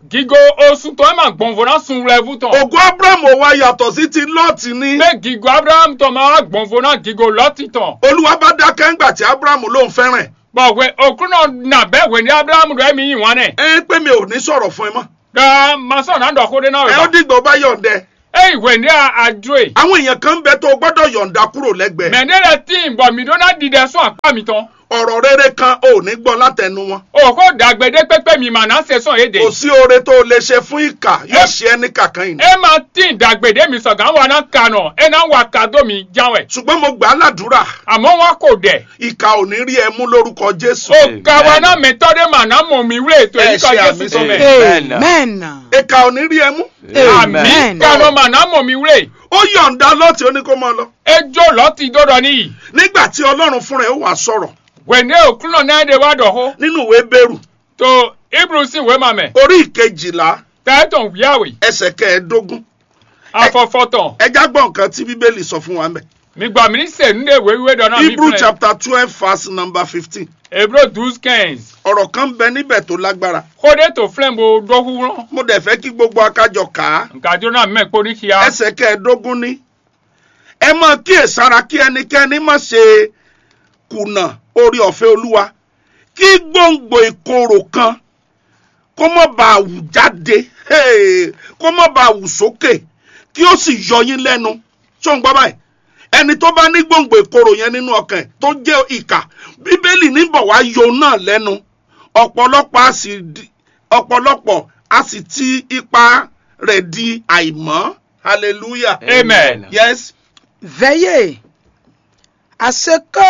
gigo oṣù tó ẹ máa gbọ̀nfọ̀ náà sun rẹ̀ fún tán. ògo abrahamu wa yàtọ̀ sí ti lọ́ọ̀tì ni pé gigo abraham tó máa gbọ̀nfọ̀ náà gigo lọ́tì tán. olúwa bá dákẹ́ ńgbà tí abrahamu ló ń fẹ́ràn ẹ̀ bọ̀wé òkú náà nà bẹ́ẹ̀ wẹ̀ ní abraham rẹ̀ mi yìn wọn nẹ̀. ẹ pé mi ò ní sọ̀rọ̀ fún ẹ mọ́ ká masọ̀ náà dọ̀kúndé náà ẹ rẹ̀ ó bá. dìgbò bá yọ̀ǹdẹ ẹ ìwé ní àjò ẹ̀. àwọn èèyàn kan ń bẹ tó o gbọ́dọ̀ yọ̀ǹda kúrò lẹ́gbẹ̀ẹ́ mẹ̀ndẹ́rẹ̀ tí ń bọ̀ mí dóná dìde sún àpá mi tán. ọ̀rọ̀ rere kan ò ní gbọ́ látẹnu wọn òkú dàgbẹ́dẹ́ pépé mi mà náà ṣe sàn èdè. kò sí oore tó o lè ṣe fún ìkà yóò ṣe ẹ́ ní kàkán yìí ẹ máa tí ń dàgbẹ́dẹ́ mi sọ̀gá wà náà kànà ẹ náà wà kàdó mi jáwẹ̀. ṣùgbọ́n mo gbà á ládùúrà àmọ́ wọn kò dẹ̀. ìkà ò ní rí ẹ mú lórúkọ jésù òkà wa náà mẹ́tọ́dé mà náà mọ̀ mí wúlò ètò Ẹ èyí kan ṣe jésù àmì tó sí. mẹ́. amen ìkà ò ní rí ẹ mú àmì Amen. kànà mà náà mọ̀ mí wúlò. ó yọ̀ǹda lọ́ọ̀tì ó ní kó máa lọ ejò lọ́tì dọ́dọ̀ níyì. nígbà tí ọlọ́run fúnra ẹ̀ ó wà sọ̀rọ̀ wẹ̀ndé òkú náà náà dé wá dọ̀hó. nínú ìwé bẹ́rù tó ibru sì wé mamẹ̀. orí ìkejìlá tẹ́tọ̀ wíyàwó ẹsẹ̀ kẹẹ̀ẹ́dógún afọ́fọ́tàn. ẹjá gbọ́ nǹkan tí bíbélì sọ fún wa mẹ́ mi gbà mí sẹ́nu dé wéwé dọ́nà mi hebrew fún ẹ. chapter twelve verse number fifteen Hébreux douze quinze. ọ̀rọ̀ kan bẹ níbẹ̀ tó lágbára kódé tó filẹ̀ bo dọ́kúrọ́. mo dẹ̀ fẹ́ kí gbogbo akájọ kà á nkàdúró náà mẹ́ kó ní kíá. ẹsẹ̀ kẹẹ̀ẹ́dógún ní ẹ máa kíyèsára kí ẹnikẹ́ni má ṣe kùnà orí ọ̀fẹ́ olúwa kí gbòǹgbò ìkorò kan kó má bàa wù jáde hey, kó má bàa wù sókè kí ó sì yọ yín lẹ́nu ṣó ń gbọ́ báyìí ẹni tó bá ní gbòǹgbò ìkorò yẹn nínú ọkàn ẹ̀ tó jẹ́ ìkà bíbélì níbọ̀ wá yọ náà lẹ́nu ọ̀pọ̀lọpọ̀ a sì di- ọ̀pọ̀lọpọ̀ a sì ti ipa rẹ̀ di àìmọ́ hallelujah Amen. yes Veillez à ce que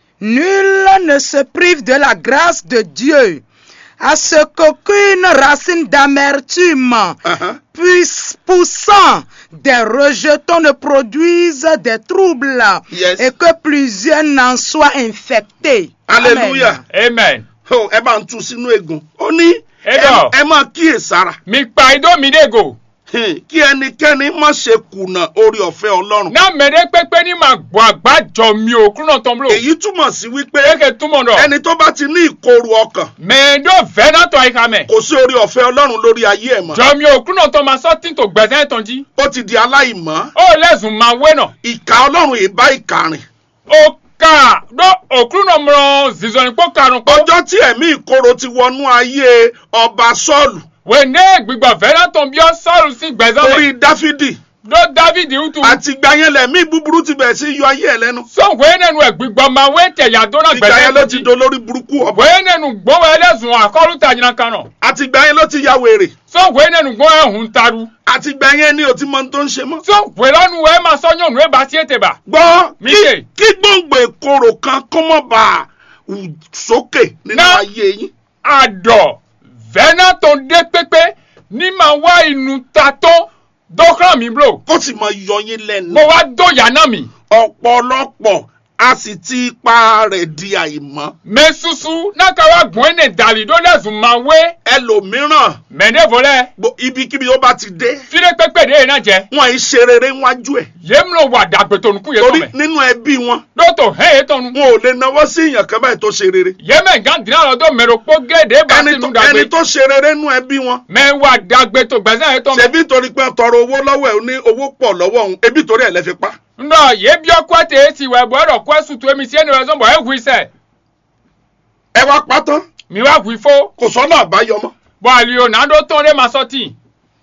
nul ne se prive de la grâce de Dieu, à ce qu'aucune racine d'amertume uh-huh. puisse poussant des rejetons ne produise des troubles Yes. et que plusieurs n'en soient infectés. hallelujah amen. oh, ẹ bá ń tú sínú egun ó ní ẹ Ẹ̀dọ̀. ẹ máa kíyèsára mi pa idó mi dé go. Hmm, kí ẹnikẹ́ni má ṣe kùnà orí ọ̀fẹ́ ọlọ́run náà mẹ́rẹ́ pépé ní màá gbọ́ àgbájọ mi ò kúrò tán bolo. èyí túmọ̀ sí wípé eke túmọ̀ dọ̀. ẹni tó bá ti ní ìkorò ọkàn mẹ́ẹ̀dọ́ fẹ́ náà tọ́ ìka mẹ́. kò sí orí ọ̀fẹ́ ọlọ́run lórí ayé ẹ̀ mọ́ jọ mi ò kúrò tán ma sọ tí n tó gbẹ̀sẹ̀ tán jí. ó ti di aláìmọ́ ó lẹ́sùn máa wé nà. ìkà ọlọ́run yìí bá ìkà rìn ó kà dó òkúrò náà mọ̀ zizọ́ni pọ̀ karùn-ún pọ̀. ọjọ́ tí ẹ̀mí ìkorò ti wọnú ayé ọba sọ́ọ̀lù wẹ́ndé gbígbà fẹ́ náà tán bí ọ sọ́ọ̀rù sí gbẹ̀sẹ̀ orí mẹ́. dáfídì dó david utu. àti ìgbà yẹn lẹ̀mí búburú ti bẹ̀rẹ̀ sí yọ ayé ẹ̀ lẹ́nu sọ̀wé nẹnu ẹ̀ gbígbà máa wé tẹ̀yà dọ́nà ìgbà gbẹ̀sẹ̀ yẹn ló tán ti jí. dolórí burúkú ọba wẹ́ẹ́ nẹnu gbọ́wọ́ ẹlẹ́sùn àkọ́rù tàjìnà kan nà. àti ìgbà yẹn ló ti ya wèrè sọ̀wé nẹnu gbọ́ ẹ̀hún taru. àti ìgbà yẹn ni ò ti mọ ohun tó ń ṣe mọ́. sọ̀wé lọ́nu ẹ̀ máa sọ́yún ọ̀nù ẹ̀ bá tiẹ̀ tẹ̀ bá. gbọ́ Mi kí ṣe. kí gbòǹgbò ìkorò kan kó mọ̀ bá a wù sókè nínú Ná. ayé yín. àdọ̀ vẹ́nà tó dé pépé ní máa wá inú ta tó dọ́kàn mi bro. kó sì mọ yọ yín lẹ́nu. mo wá dọ̀yà náà mi. ọ̀pọ̀lọpọ̀ a sì ti ipa rẹ̀ di àìmọ́. mẹ susu náà ká wá gbọ́n ẹ̀nẹ̀ dàlí tó lẹ́sùn máa wé. ẹlòmíràn mẹ̀ndé fọlẹ́ gbo- ibikíbi ó bá ti dé fílẹ̀ pépé dé yẹn náà jẹ́. wọn ì ṣe rere níwájú ẹ̀. yéé ló wà dàgbé tó nukú yẹn tó torí mẹ́. nínú ẹbí wọn dótò hẹ́ yẹn tó nu. wọn ò lè nawọ́ sí èèyàn kan báyìí tó ṣe rere. yéé mẹ́ gán dínà lọ́dọ̀ mẹ́rọ pọ́ gédé bá ẹni sínú tó dàgbé. ẹni tó ṣe rere nínú ẹbí wọn. mẹ́ wà dàgbé tó gbẹ̀sẹ̀ yẹn tó mẹ́. ṣebí torí pé tọrọ owó lọ́wọ́ ẹ̀ ó ní owó pọ̀ lọ́wọ́ òun ebi torí ẹ̀ lẹ́ fi pa. ndọ yé bí ọkọ tẹ ẹ ti wẹ bọ ẹrọ kọ ẹsùn tó èmi sí ẹni rẹ sọmbọ ẹ hu iṣẹ ẹ wá pátán mi wá hu ifó kò sọ́nà àbáyọ mọ́. bọ àlìo nàdó tó lé ma sọ tì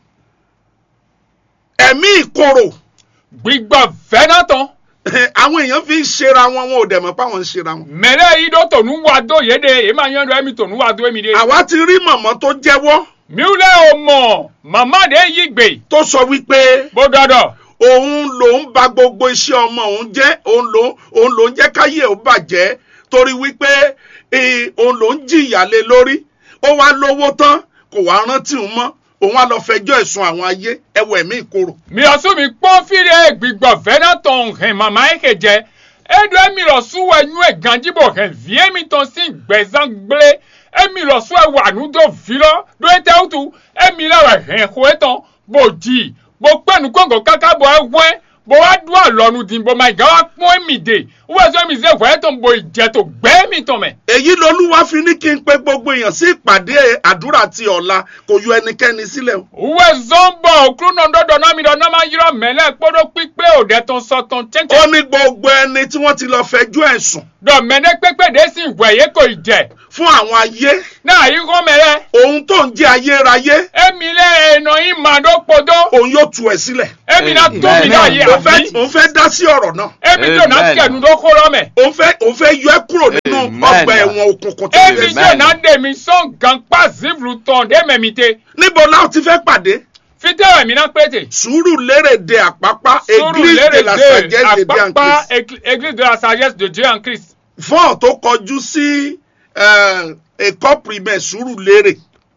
ẹ̀mí ìkorò gbígbọ fẹnà tán àwọn èèyàn fi ń ṣera wọn wọn ò dẹ̀ mọ́ páwọn ń ṣera wọn. mẹrẹ yìí dó tònú wà dó yé de èyí máa yẹn dọ ẹmi tònú wà dó èmi de. àwa ti rí mọ̀mọ́ tó jẹ́wọ́ miwulẹ o mọ màmá de yí gbè tó sọ wípé bó dọdọ òun lòún ba gbogbo iṣẹ́ ọmọ òun jẹ́ òun lòún òun lòún jẹ́ káyé ò bàjẹ́ torí wípé eh, òun lòún jìyà lé lórí ó wá lówó tán kò wá rántí òun mọ́ òun á lọ fẹjọ́ ẹ̀sùn àwọn ayé ẹwọ ẹ̀mí ìkorò. mi ọsùn mi pọ́n fìrè gbígbọ fẹnà tán hẹn màmá yẹn kẹ jẹ edu emi lọ sún ẹnu ẹ ganjibo hẹn vie mi tán sí gbẹzán gblé emi lọ sún ẹ wà nùdó filọ do ete utu emi lọ rẹ hẹn ko etán bò jì bò pẹnu kóńgò káká bọ ẹ wẹ bó wá dún àlọ́nu dín bó máa ìgbà wá pọ́n èmi dè wọ́n sọ èmi ṣe ìwẹ́ tó ń bo ìjẹ́ tó gbẹ́ mi tán mẹ́. èyí lolúwa fi ní kí n pe gbogbo èèyàn sí ìpàdé àdúrà ti ọ̀la kò yọ ẹnikẹ́ni sílẹ̀ o. wọ́n sọ ń bọ̀ òkúrú náà dọ́dọ̀ náà mi dọ̀ náà máa yírọ̀ mẹ́lẹ̀ kpọ́dọ̀ pípé òde tó ń sọ tán ó chẹ́ńchẹ́. ní gbogbo ẹni tí wọ́n ti lọ fẹjọ́ ẹ̀sùn dọ̀ mẹ́lẹ̀ pépé dé sí ìwẹ̀ yẹ kò ìjẹ́. fún àwọn ayé náà yí kọ́ mẹ́lẹ̀. ohun tó ń jẹ́ ayérayé èmi lẹ́ ẹ̀nà yín máa dó podó. òun yóò tú ẹ sílẹ̀. èmi náà tóbi náà yé òun fẹ́ àbí. òun fẹ́ dá sí ọ̀rọ̀ náà èmi tó náà Amen. kẹ̀nu ló kó lọ́mẹ̀. òun fẹ́ òun fẹ́ yọ ẹ́ kúrò nínú Amen. ọgbà ẹ̀wọ̀n òkùnkùn tó èmi yẹ. Amen. tó náà dé mi sọ́n gan pa zivlu tán dé mẹ́mi te. níbo láwọn ti fẹ́ pàdé fitẹ́wẹ̀ mi náà pété. sùúrù lérè de àpápá Sùúrù église de lérè la dé sagesse de Dieu en àpápá Christ Égl- église de la sagesse de Dieu en Christ. fọ́ọ̀n tó kọjú sí eh, ẹ̀kọ́ primaire sùúrù lérè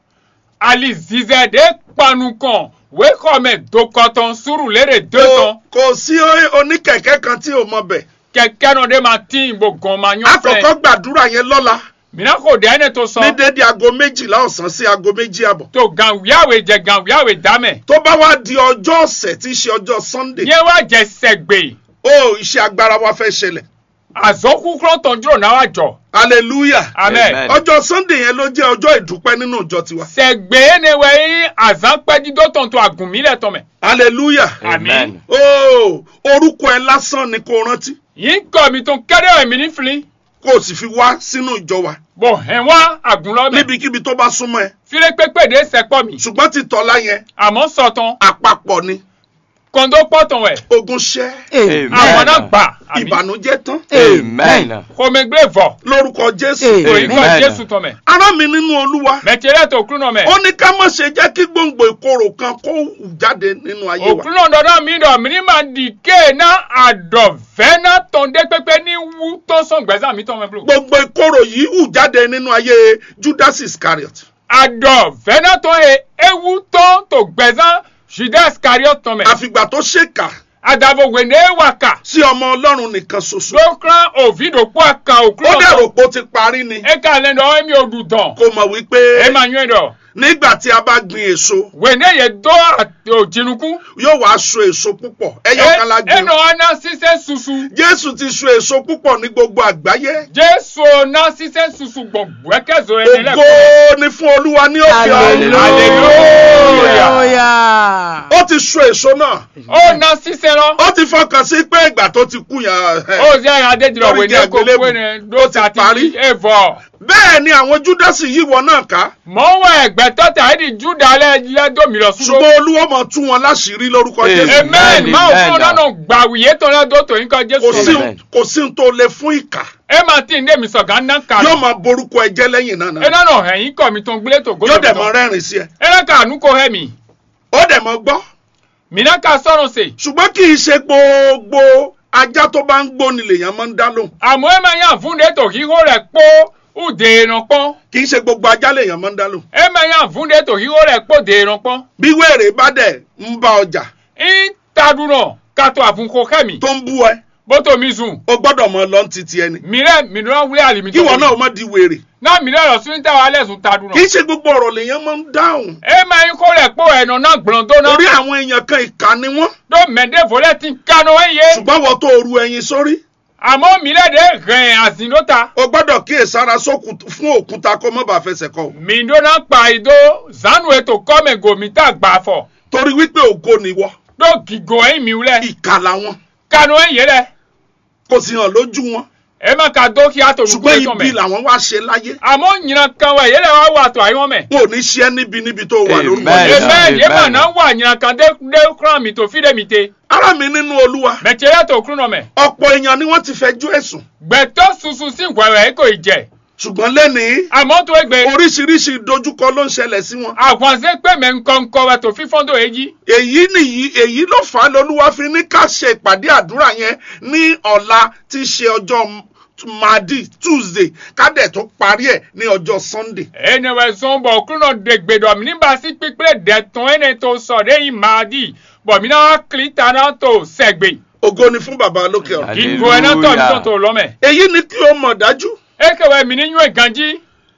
ali zizɛ de kpanu kan wekɔmɛ dokɔtɔn suru lere de kò tɔn kò sí o- oníkẹ̀kẹ́ kan tí o mọ bẹ̀ kɛkɛ nɔ de ma tin bo gɔn ma ɲɔ àkọ́kọ́ fɛ gbàdúrà yẹn lọ́la mina ko de ɛnɛ to ní sɔn dédé aago méjìlá ọ̀sán sí aago méjì àbọ̀ to ganwiawe jɛ ganwiawe damɛ tó bá wá di ọjọ́ ọ̀sẹ̀ tí í ṣe ọjọ́ sunday nye wa jɛ sɛgbe ó iṣẹ́ agbára wa fẹ́ ṣẹlẹ̀ azɔkukurɔ tɔn duro na wa jɔ hallelujah amen Amen. ọjọ́ sunday yẹn ló jẹ́ ọjọ́ ìdúpẹ́ nínú ìjọ tiwa sɛgbe ne wɛ yi azãkpɛdido tɔn to agunmi lɛ tɔmɛ hallelujah Amen. ó orúkọ ẹ lásán ni kò rántí yi kɔ mi to kɛdɛ wɛ mi ni fili kó o sì fi wá sínú ìjọ wa bɔn hɛn wa agunlɔ mɛ níbikíbi tó bá súnmọ́ ẹ file kpekpe de sɛkpɔ mi ṣùgbọ́n ti tọ́lá yẹn àmɔ sɔtɔn àpapọ̀ ni kɔndo kpɔtɔn wɛ ogun ṣẹ́ Amen. àwọn náà gbà àmì. ìbànújẹ́ tán Amen. Kòmègbè vọ̀. lórúkọ jésù Amen. Òyìnbó Amen. Jésù tọ̀mẹ̀. ará mi nínú olúwa Mẹ̀tẹ̀rẹ̀ tó kúrò náà mẹ̀. ó ní ká má ṣe jẹ́ kí gbòǹgbò ìkorò kan kó hù jáde nínú ayé wa Òkúrò dọ̀dọ̀ mi dọ̀ mí ní màá di ké ná àdọ̀fẹ́ ná tán dé pépé ní wú tó sàn gbẹ́sà mi tán mẹ́ bolo. gbogbo ìkorò yìí hù jáde nínú ayé judas iscariot Àdọ̀fẹ́ ná tán he ewu tán tó gbẹ́sà Judas Iscariot tán mẹ́. àfìgbà tó ṣèkà Àdàbò wèné wà kà. sí ọmọ ọlọ́run nìkan ṣoṣo Lókàn òfìdòpọ̀ àkàn ó òkúrò dẹ̀ rò tán. pé ó ti parí ni E kà lẹ́nu ọ̀hún mi ò dùn tán. kò mọ̀ wípé E máa yún ẹ̀ dọ̀. nígbà tí a bá gbin èso Wèné yẹ dọ́ òjìnnukú. yóò wá so èso púpọ̀ ẹyọ kan la gbin Ẹnu ọ̀nà sísẹ́ susu. jésù ti so èso púpọ̀ ní gbogbo àgbáyé Jésù ọ̀nà sísẹ́ susu gbọ̀ngbọ̀ ẹ̀kẹ́zọ̀ ẹni ògo lẹ́kọ̀ọ́. ni fún olúwa ní òkè ọ̀run Hallelujah. Hallelujah. ó ti so èso náà ọ̀nà sísẹ́ lọ. ó ti fọkàn sí pé ìgbà tó ti kú yẹn ó ṣe àdéjìlọ Lórí wẹ̀ igi ní kò àgbélébù. wé ní dóta Ó ti parí. ti ẹ̀fọ́. bẹ́ẹ̀ ni àwọn júdásì yìí wọ náà ká mọ̀ ń wọ ẹ̀gbẹ́ tọ́ta ẹ̀dì júdà lẹ́dọ̀mí lọ súró. ṣùgbọ́n olúwa mọ̀ tú wọn láṣìírí lórúkọ Amen. jésù amen máa fún Amen. ọ̀nà náà gbàwìyé tó lẹ́dọ̀ tó yín kan kò jésù. sí Amen. kò sí ohun tó le fún ìkà ẹ máa tí ń dé mi sọ̀gá ná kà. yóò máa borúkọ ẹjẹ lẹ́yìn náà ẹ náà náà ẹ̀yìn kọ̀ mi tó ń gbélé tó yóò dẹ̀ mọ gbólógbó. rẹ́rìn sí ẹ ẹ náà kà ànú kò hẹ́ mi. ó dẹ̀ mọ gbọ́ mi náà kà sọ̀rọ̀ sè. ṣùgbọ́n kì í ṣe gbogbo ajá tó bá ń gbóni lèèyàn máa ń dá lóhùn àmọ́ ẹ máa yàn fún de tó híhó rẹ̀ pọ́ ùdè ìràn pọ́n. kì í ṣe gbogbo ajá lèèyàn máa ń dá lóhùn ẹ máa yàn fún de tó híhó rẹ̀ pọ́ dè ìràn pọ́n. bí wèrè bá dẹ̀ ń bá ọjà ń tadùnà kàtó àfúnkò kẹ́mi. tó ń bú ẹ bótó mi sùn. o gbọ́dọ̀ mọ lọ́n titi ẹni mìíràn mìíràn wúlé àlìmí kí wọn náà má di wèrè náà mìíràn lọ sí táwa alẹ́sùn tadùnà. kì í ṣe gbogbo ọ̀rọ̀ lèèyàn máa ń dáhùn ẹ máa ń kó rẹ̀ pọ̀ ẹ̀nà náà gbọ̀n tó náà. torí àwọn èèyàn kan ìkà ni wọ́n tó mẹ́dẹ́ fọlẹ́ ti kánú ẹ̀ yé. ṣùgbọ́n wọ́n tó ru ẹyin sórí àmọ́ mìíràn dé rìn àsìndóta. o gbọ́dọ̀ kíyèsára sókun fún òkúta kó má bàa fẹsẹ̀ kọ o. mìíràn pa ìdó zanu ètò kọ́mẹ̀ gòmìtà gbà fọ̀. torí wípé ògo nìwọ tó gìgò ẹ̀yìn mi wúlẹ̀. ìkà làwọn kánú ẹ̀ yé rẹ̀. kò sì hàn lójú wọn ẹ má ka dókíá tó lùkú ṣùgbọ́n ètò ibi mẹ́. làwọn wá ṣe láyé àmọ́ nyìnà kan wẹ̀ yẹ́rẹ̀ wá wà tó àyọ̀ mẹ́. wọn ò ní ṣe é níbi níbi tó wà lórúkọ Amen. Jésù. ebe ye ma Amen. na wa nyina kan de de kura mi to fi de mi te ará mi nínú olúwa mẹ tiẹ to kuru nọ mẹ ọ̀pọ̀ èèyàn ni wọ́n ti fẹjọ́ ẹ̀sùn gbẹtọ susu si wẹwẹ ko jẹ ṣùgbọ́n lẹ́nìí àmọ́ tó egbe oríṣiríṣi ìdojúkọ ló ń ṣẹlẹ̀ sí wọn àkànṣe pé mẹ nkọnkọ wẹ tó fífọ́n tó èyí èyí nìyí èyí ló fà á lolúwa fi ní ká ṣe ìpàdé àdúrà yẹn ní ọ̀la tí í ṣe ọjọ́ madi tuesday ká dẹ̀ tó parí ẹ̀ ní ọjọ́ sunday ẹnìwẹ̀ sọ̀n bọ̀ kuru nọ de gbẹdọ̀ mi nígbà sí pípẹ́ dẹ̀tún ẹni tó sọ̀ de yìí máa di bọ̀ mi náà kiri tana tó sẹ̀gbẹ̀ ògo ni fún bàbá lókè ọ̀run Hallelujah. kíkó ẹni tó mi tó tó lọ́mẹ̀ èyí ni kí o mọ̀ dájú ekewẹ mi ní yún ìgànjí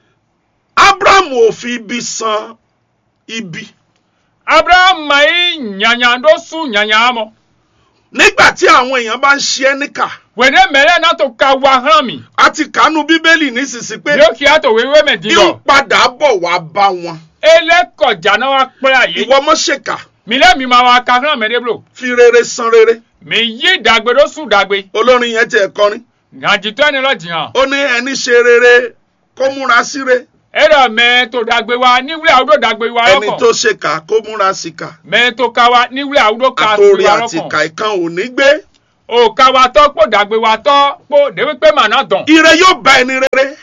abraham ò fi ibi san ibi abraham mayi nyanya do su nyanya mọ nígbà tí àwọn èèyàn bá ń ṣe ẹ́ níkà wene mele na to ka wa hàn mi a ti kànú bíbélì nísinsìnyí pé yóò kí a tó wéwé mẹ di yóò lọ padà bọ̀ wá bá wọn elekọjà náà wa pẹ́ àyè ìwọ mọ́ ṣèkà mi lé mi máa wa ka hàn mẹ́lẹ́ blo fi rere san rere mi yí dàgbé ló sùn dàgbé olórin yẹn tiẹ̀ kọrin gànjítọ́ ẹni lọ jìyàn ó ní ẹni ṣe rere kó múra síre ẹ̀rọ mẹ́ tó dàgbé wa níwúlẹ̀ àwùjọ dàgbé wa ẹni tó lọ́kàn ṣèkà kó múra síkà mẹ́ tó ka wa níwúlẹ̀ àwùjọ ka àtòrí wa àti lọ́kàn ìkà ìkan ò ní gbé o ka wa tọ́ kó dàgbé wa tọ́ kó dèwé pé màná dàn ire yóò bá ẹni rere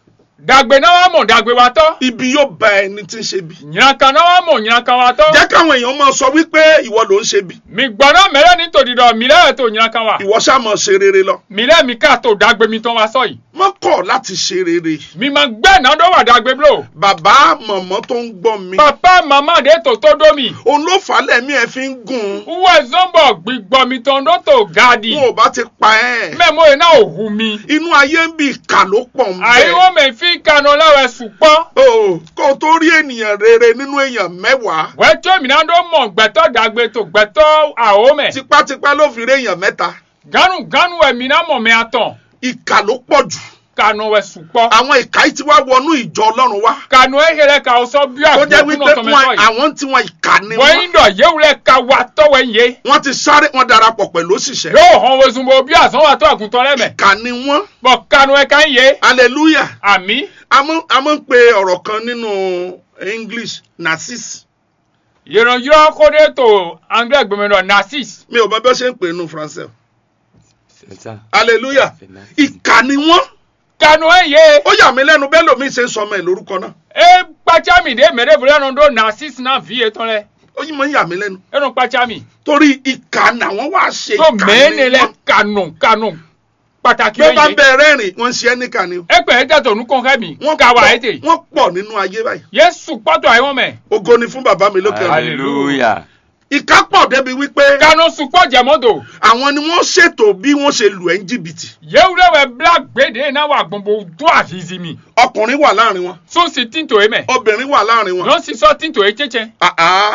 dàgbé náà wà mọ̀ dàgbé wa tọ́ ibi yóò bá ẹni tí ń ṣe bí. nyìnàkan náà wà mọ̀ nyìnàkan wa tọ́ jẹ́ káwọn èèyàn máa sọ wípé ìwọ ló ń ṣe bí mi gbọ́dọ̀ mẹ́rẹ́ ní tòdìdọ̀ mi lẹ́yìn tó nyìnàkan wa ìwọ ṣáà máa ṣe rere lọ mi lẹ́ mi ká tó dàgbé mi tán wa sọ yìí má kọ̀ láti ṣe rere mi máa gbẹ́ náà dọ́ wà dàgbé blo bàbá mọ̀mọ́ tó ń gbọ́ mi papa mama de tó tó dó mi òun ló fà á lẹ́mí ẹ̀ fi ń gùn wúwo zombo gbígbọ́ mi tán dó tó gaadi wọn ò bá ti pa ẹ́ mẹ́mọ́ yìí náà ò hu mi inú ayé ń bi ìkà ló pọ̀ ń àyíwọ́ bẹ̀ mi fi kanu lẹ́wẹ̀ sùpọ́ o kó o tó rí ènìyàn rere nínú èèyàn mẹ́wàá wẹ́ tó mi náà dó mọ̀ gbẹ́tọ́ dàgbé tó gbẹ́tọ́ àwọ̀ mẹ́ tipátipá ló fi rí èèyàn mẹ́ta ganu ganu ẹ̀ mi náà mọ̀ mi àtàn ìkà ló pọ̀ jù kanu ẹ̀ sùpọ́ àwọn ìkà yìí ti wá wọnú ìjọ ọlọ́run wá kanu ẹ̀ yẹrẹ ka ọsọ bí tó jẹ́ àgbẹ̀kú wípé náà tọ́mẹ wọn sọ yìí àwọn tí wọn ìkà ni wọ́n wọn yín dọ̀ yéwulẹ̀ ka wa tọ́wẹ̀ yé wọ́n ti sáré wọn darapọ̀ pẹ̀lú òṣìṣẹ́ yóò hàn wosùnbó bí àsán wa tó àgùntàn lẹ́mẹ̀ ìkà ni wọ́n bọ̀ kanu ẹ̀ ká ń yé hallelujah àmì a mọ̀ a mọ̀ ń pe ọ̀rọ̀ kan nínú english narcisse yìrànyìrán kóde tó anglais gbẹmẹdọ narcisse mi ò mọ bí wọ́n ṣe ń pè é nínú français C'est ça. hallelujah C'est narcisse. ìkà ni wọ́n kanu ẹ̀ yé. ó yà mí lẹ́nu bẹ́ẹ̀ lómi ṣe ń sọ ọmọ ẹ̀ lórúkọ náà e kpatsami de mɛ de bolo yɛn do narcisse na vi etɔn lɛ ó yìí máa ń yà mí lẹ́nu enu kpatsami torí ìkà làwọn wá ṣe so ìkà mɛ ni ne lɛ wọ́n kanu kanu pàtàkì bí wọ́n bá bɛ ye bẹ rẹ́rìn wọ́n ń ṣe ẹ́ níkà ni o ekpɛ ɛdɛ tó nukun kɛ mi wọ́n kawa pọ̀- ete wọ́n pọ̀ nínú ayé báyìí yesu kpɔtɔ ayi wɔn mɛ ògo ni fún bàbá mi lókè ọ̀run Alléluia. ìkà pọ̀ débi wípé kanu sukpɔ jɛmɔdo àwọn ni wọ́n ṣètò bí wọ́n ṣe lù ẹ́ ń jìbìtì yewu de wɛ bla gbede na wa gbogbo do azizi mi ọkùnrin wà láàrin wọn sunsi tinto ye mɛ obìnrin wà láàrin wọn yɔn sisɔ tinto ye tsɛtsɛ àá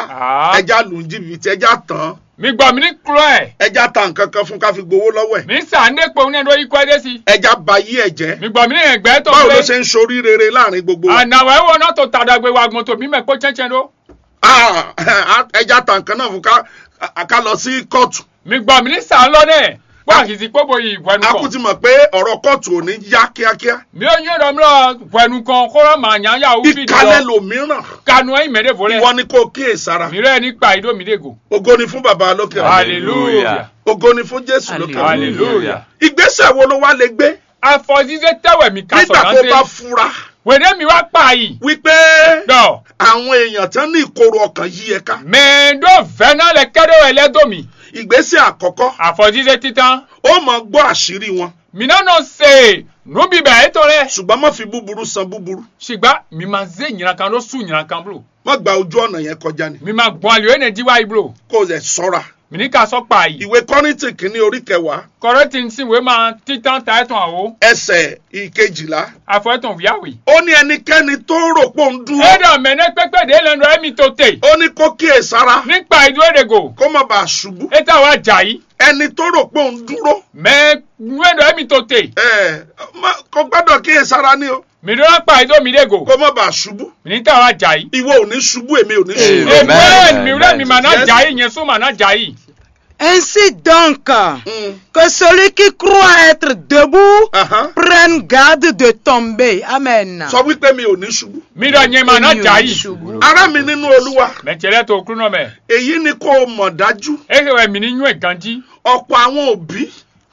aa ẹja lù ń jìbìtì ẹja tán mi gbɔ mi ni kulɔ yɛ ẹja ta nǹkan kan fún ká fi gbowó lọ́wọ́ ẹ̀ mi sa ne kpɔ ne do ikɔ ɛdɛ si ẹja ba yí ẹ̀ jẹ́ mi gbɔ mi ni ɛgbɛ tɔ báwo ló filɛ ṣe ń sorí rere láàrin gbogbo wa anawo ewo na to tadagbe wa gbɔn to mi mɛ kpɔ tsɛtsɛ do. Ah, ẹja ta nǹkan náà fún ká ká lọ sí kóòtù mi gbọ́ mi ní sàn lọ nẹ̀ wọ́n àkìsí pọ́bọ yìí wẹ̀nu a kú kan ti mọ̀ pé ọ̀rọ̀ kóòtù ò ní yá kíákíá mi ò yín dọ̀ mi lọ wẹ̀nu kan kọ́rọ́ màá yàn yà ó fi ìkàlẹ̀ lọ lòmíràn kanu ẹ̀yìn mẹ́rẹ̀ fọlẹ̀ ìwọ ni kò kíyè sára mi rẹ̀ nípa ìdó mi dégò ògo ni fún bàbá lókè ọ̀run hallelujah ògo ni fún jésù lókè ọ̀run hallelujah ìgbésẹ̀ wo ló wá lè gbé afọ̀síṣẹ́ tẹ̀wẹ̀ mi ká nígbà sọ̀rọ̀ tó náà bá dé fura wẹ̀dẹ́ mi wá pa yìí wípé dọ̀ àwọn èèyàn tán ní ìkorò ọkàn yí ẹ ká mẹ́ẹ̀ẹ́dọ́ fẹ́nà lẹ kẹ́dọ̀ ẹ̀ lẹ́dọ̀ mi ìgbésẹ̀ àkọ́kọ́ àfọ̀síṣẹ́ títan ó mọ̀ gbọ́ àṣírí wọn mi náà nọ se nubi bẹ̀ ẹ̀ tọ́ rẹ̀ ṣùgbọ́n má fi búburú san búburú ṣùgbọ́n mi máa zé nyìnàkan ló sùn nyìnàkan blo má gba ojú ọ̀nà yẹn kọjá ni mi máa gbọ́n àlè ẹ̀ jí wáyé blo kó o lè sọ́ra mi ní ká sọ pa yìí. ìwé kọ́rìntì kìíní orí kẹwàá kọrẹ́tì ń sìn wé máa títàn ta ẹ̀tàn àwọ̀ ẹsẹ̀ ìkejìlá àfọ̀ ẹ̀tàn wíyáwì. ó ní ẹnikẹ́ni tó rò pé òun dúró ẹ̀dọ̀ mẹ́nẹ́ pẹ́pẹ́ dé lẹ́nu ẹ̀mí tó tè. ó ní kó kíyè sára nípa ìdúró èdègò kó má bàa ṣubú ẹ̀tà wa jà yìí ẹni tó rò pé òun dúró mẹ́ ẹ̀dọ̀ ẹ̀mí tó tè. ẹ má- kó gbọ́dọ̀ kíyè sára ní o mìíràn pa ìdó mi dègò kó má bàa ṣubú mìíràn wa jà yìí. ìwọ ò ní ṣubú èmi ò ní ṣubú Amen. amen mìíràn mi mà náà Yes. jà yìí yẹn sún mà náà jà yìí. Ainsi donc, Mm. que celui qui croit être debout Ahan. prenne garde de tomber. Amen. sọ wípé mi ò ní ṣubú mìíràn yẹn mà náà Èmi ò jà ní yìí. ṣubú. ará mi nínú olúwa mẹ̀tẹ̀lẹ̀ tó kúrú náà mẹ́. èyí ni kó o mọ̀ dájú ehe mi ní yún ẹ̀ ganjí. ọ̀pọ̀ àwọn òbí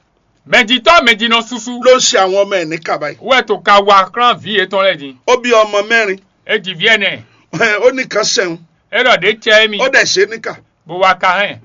mẹ̀jìtọ́ mẹ̀jìnà susu. ló ń ṣe àwọn ọmọ ẹ̀ ní kàbáyé wẹ́ẹ̀ tó ka wa kran vi ètò rẹ̀ di. ó bí ọmọ mẹ́rin èjì vi ẹ̀nẹ̀ ó ní kan ṣẹ̀hún ẹ̀rọ̀ dé tiẹ̀ mi ó dẹ̀ ṣe é níkà bó wa ka hẹ́n.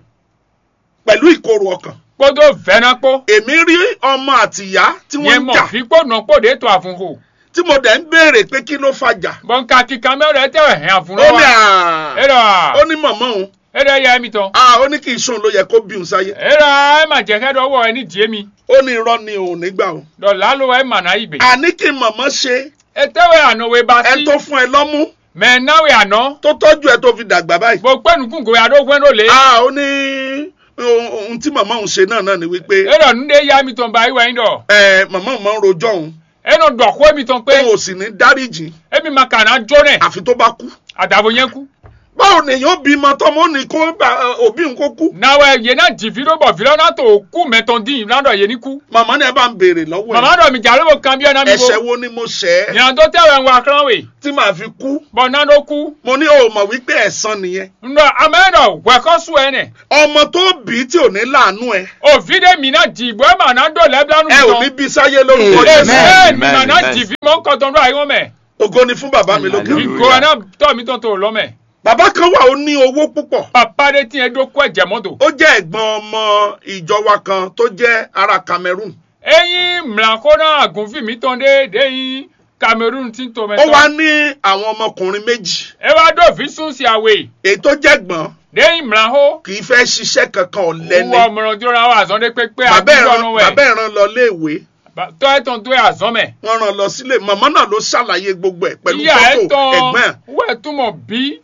pẹ̀lú ìkorò ọkàn kótó fẹ́ràn kó. èmi rí ọmọ àtìyá tí wọ́n yẹn ń mọ̀ jà fi kó nà kó de tó àfúnfò. tí mo dẹ̀ ń béèrè pé kí ló fàjà bọ́ǹkà kíkan mẹ́rẹ̀ tẹ̀wẹ̀ hẹ́n àfúnfò ó ní wa. à ẹ̀rọ ó ní mọ̀mọ́ òun ẹ̀rọ yẹ mi tán. à ó ní kí n sóun ló yẹ kó bí òun sáyé ẹ̀rọ ẹ̀ mà jẹ́ kẹ́dọ̀ wọ̀ ẹ̀ ní diẹ mi. ó ní irọ́ ni òun nígbà o dọ̀là ló ẹ̀ mà náà ibè. àní kí mọ̀mọ́ ṣe ẹ tẹ́wẹ̀ àná wẹ̀ bá ẹ sí. tó fún ẹ lọ́mú mẹ náwẹ̀ àná. tó tọ́jú ẹ tó fi dàgbà báyìí bó pẹ́nu kún kò yàrá ògùn ló lé. à ó ní ohun ohun tí màmá òun ṣe náà náà ni wípé eɖɔ nu ɖe ya mi tɔn ba iwa yin dɔ ẹ màmá òun máa ń rojọ́ òun enɔ dɔ ko mi tɔn pe òun ò sì ní dáríjì emi ma kana jo nɛ àfi tó bá kú adabo yɛn ku báwo nìyẹn bímọ tọmọ ó ní kó bá ẹ, òbí òun kó kú nawɛ yena divi ɖo bɔ vi lɔ na to ku mɛtɔn di na dɔ yeni ku màmá ni ẹ bá ń béèrè lọ́wọ́ mama dɔ mi jalo bo kan biɛ na mi ẹ̀ṣẹ̀ bo wo ni mo ṣẹ̀ ẹ́ nyina do tɛ wɛ ŋwa kan we tí màá fi kú bɔn na do ku mo ní o mọ̀ wípé ẹ̀san nìyẹn ndɔ ame dɔ wɛkɔ su yɛ nɛ ọmọ tó bí tí ò ní láàánú ẹ o vi de mi na di bɔ ema na do lɛbila nu ẹ ò ní tɔn bí sáyé lórúkọ Amen. Jésù ee Amen, nina na amen. divi mɔ nkɔtɔn do ayi wɔn mɛ ògo ni fún bàbá mi lókè Hallelujah. igo na tɔ mi tɔn to lɔ mɛ bàbá kan wà ó ní owó púpọ̀ papa de tiɲɛ do kɔ jɛmɔ do ó jẹ́ ẹ̀gbọ́n ọmọ ìjọ wa kan tó jẹ́ ará Cameroon eyin mìlànkó náà àgùnfin mi tán dé déyìn cameroon ti ń tó ó wá mẹ́tọ́ ní àwọn ọmọkùnrin méjì ẹ wá dòfin sún sí àwẹ̀ èyí tó jẹ́ gbọ́n déyìn mìlànkó kì í fẹ́ ṣiṣẹ́ kankan ọ̀lẹ ni owó ọmọràn tó ra wà àzọ́ndé pépé bàbá ẹ̀ràn àbíjọ́nù bàbá wẹ̀ ẹ̀ràn lọ léèwé tọ́ ẹ̀ tán tó ẹ̀ àzọ́ mẹ́ wọ́n rán lọ sílé màmá náà ló ṣàlàyé gbogbo ẹ̀ pẹ̀lú ìyá ẹ̀ fọ́tò tán ẹ̀gbọ́n ẹ̀ wẹ̀ túmọ̀ bí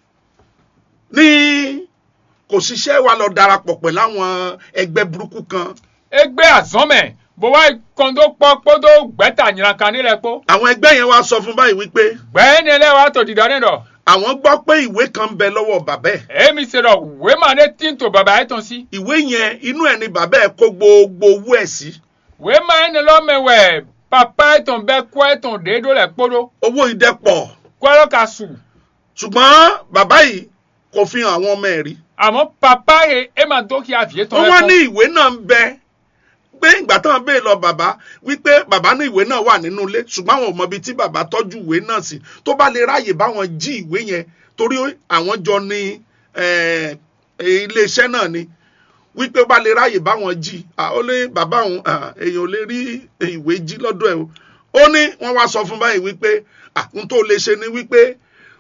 ní kò ṣiṣẹ́ wa lọ darapọ̀ pẹ̀lú àwọn ẹgbẹ́ burúkú kan ẹgbẹ́ àzọ́ mẹ́ bó wá kan tó pọ́ pọ́ tó gbẹ́ta nyìnà kan nílẹ̀ pọ́ àwọn ẹgbẹ́ yẹn wá sọ fún báyìí wípé gbẹ́ni ẹlẹ́ wa tó dìdọ́ nínú àwọn gbọ́ pé ìwé kan ń bẹ lọ́wọ́ bàbá ẹ̀ èmi ṣe lọ wé màá ní tí ń tó bàbá ẹ̀ tán sí ìwé yẹn inú ẹ̀ ni bàbá ẹ̀ kó gbogbo owó ẹ̀ sí wé màá ní lọ́mẹ̀wẹ̀ papa ẹ̀ tán bẹ́ kọ́ ẹ̀ tán déédó lẹ̀ kpódó owó ìdẹ́pọ̀ kọ́ ẹ̀ lọ́ ka sùn. ṣùgbọ́n bàbá yìí kò fi hàn àwọn ọmọ ẹ̀ rí àmọ́ papa yẹ ẹ máa tó kí a fìyé tán wọ́n wá ní ìwé náà ń bẹ pé ìgbà táwọn béèrè lọ bàbá wípé bàbá ní ìwé náà wà nínú ilé ṣùgbọ́n àwọn ò mọ ibi tí bàbá tọ́jú ìwé náà sí tó bá lè ráàyè báwọn jí ìwé yẹn torí àwọn jọ ní eh, iléeṣẹ́ náà ni wípé ó bá lè ráàyè báwọn jí ah, ó lé bàbá òun ah, èèyàn ò lè rí ìwé jí lọ́dọ̀ ẹ̀ o ó ní wọ́n wá sọ fún báyìí wípé ah, n tó lè ṣe ni wípé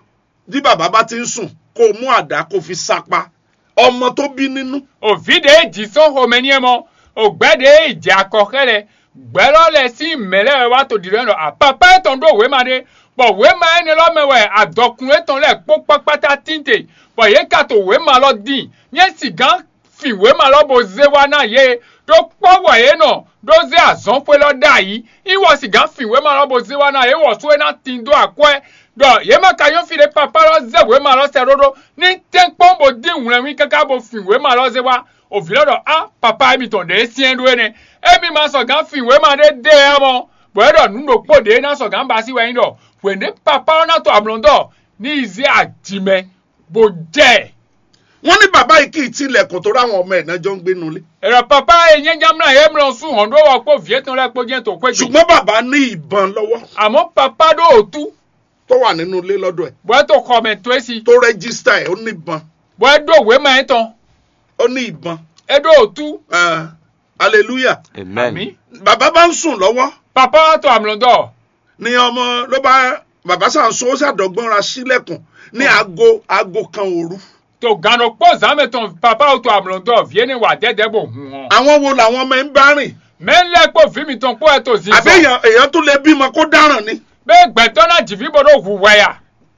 bí bàbá bá ti ń sùn kó o mú àdá kó o fi sápá ọmọ tó bí nínú òfìdè jìsọ́ homẹ́ni ẹ̀ mọ́ ògbẹ́dẹ ìjà akọ̀kẹ́lẹ̀ gbẹ́lọ́lẹ̀ sí ìmẹ̀lẹ́ wa tó dìrẹ́ lọ àpapá ẹ̀tàn tó wé máa dé pọ̀ wé máa ẹni lọ́mẹ̀wẹ̀ àdọ̀kùn ẹ̀tàn lẹ̀ kó pápátá tíntè pọ̀ yé kàtó wé máa lọ dín yẹn sì gán fi wé máa lọ bó zé wa náà yé tó pọ̀ wọ̀nyé náà tó zé àzán pé lọ́ dà yìí ìwọ sì gán fi wé máa lọ bó zé wa náà yé wọ̀ sóyè náà tí ń dó àkọ́ ẹ̀ dɔ yema ka yɔ fi ɖe papa lɔ ze wo ma lɔ sɛ ɖoɖo ni te kpɔm bo di ŋlɛ ŋui kaka bo fi wo ma lɔ ze wa òfi lɔ dɔ a papa emi tɔn de esie ɖo ene emi ma sɔ gan fi wo ma ɖe de ya mɔ bɔn eɖɔ nuɖokpo de na sɔ gan ba si wa yin dɔ wende papa lɔ na tɔ ablɔdɔ ni ize adime bo jɛ wọ́n ní bàbá yìí kì í tilẹ̀kùn tó ráwọn ọmọ ẹ̀ náà jọ ń gbé nulẹ̀ ɛrɛ papa ye nye nyamla ye mlɔ sun hɔn ɖo wɔ kpɔ vie tɔn lɛ kpɔ diɛ tó kpɛ gbe ṣùgbọ́n bàbá ní ìbọn lọ́wọ́ àmɔ papa ɖo otu tó wà nínú ilé lọ́dọ̀ ẹ̀ bɔn eto xɔmɛ to esi tó rẹ́gísítà ẹ̀ ó ní ìbọn bɔn eɖo wo ma yɛ tɔn ó ní ìbọn eɖo otu Ah, hallelujah Amen. ami. bàbá bá ń sùn lọ́wọ́ papa wa tó àmúlòdọ ni ọmọ ló bá bàbá sàǹsó ó ṣàdọ̀gbọ́n ra sílẹ̀kùn ní aago aago kan òru tó gànà pọ zàmẹtàn papa wa tó àmúlòdọ vienne wà dẹdẹ bò hùn wọn. àwọn wo làwọn ọmọ ẹ̀ ń bá rìn mẹ́lẹ́ pò fíìmù tán pọ̀ ẹ̀ tó zi àbí sọ èèyàn èèyàn tún lè bímọ kó dáràn ni bẹ́ẹ̀ gbẹ̀tọ́ náà jìfì bọ́dọ̀ hù wẹ̀yà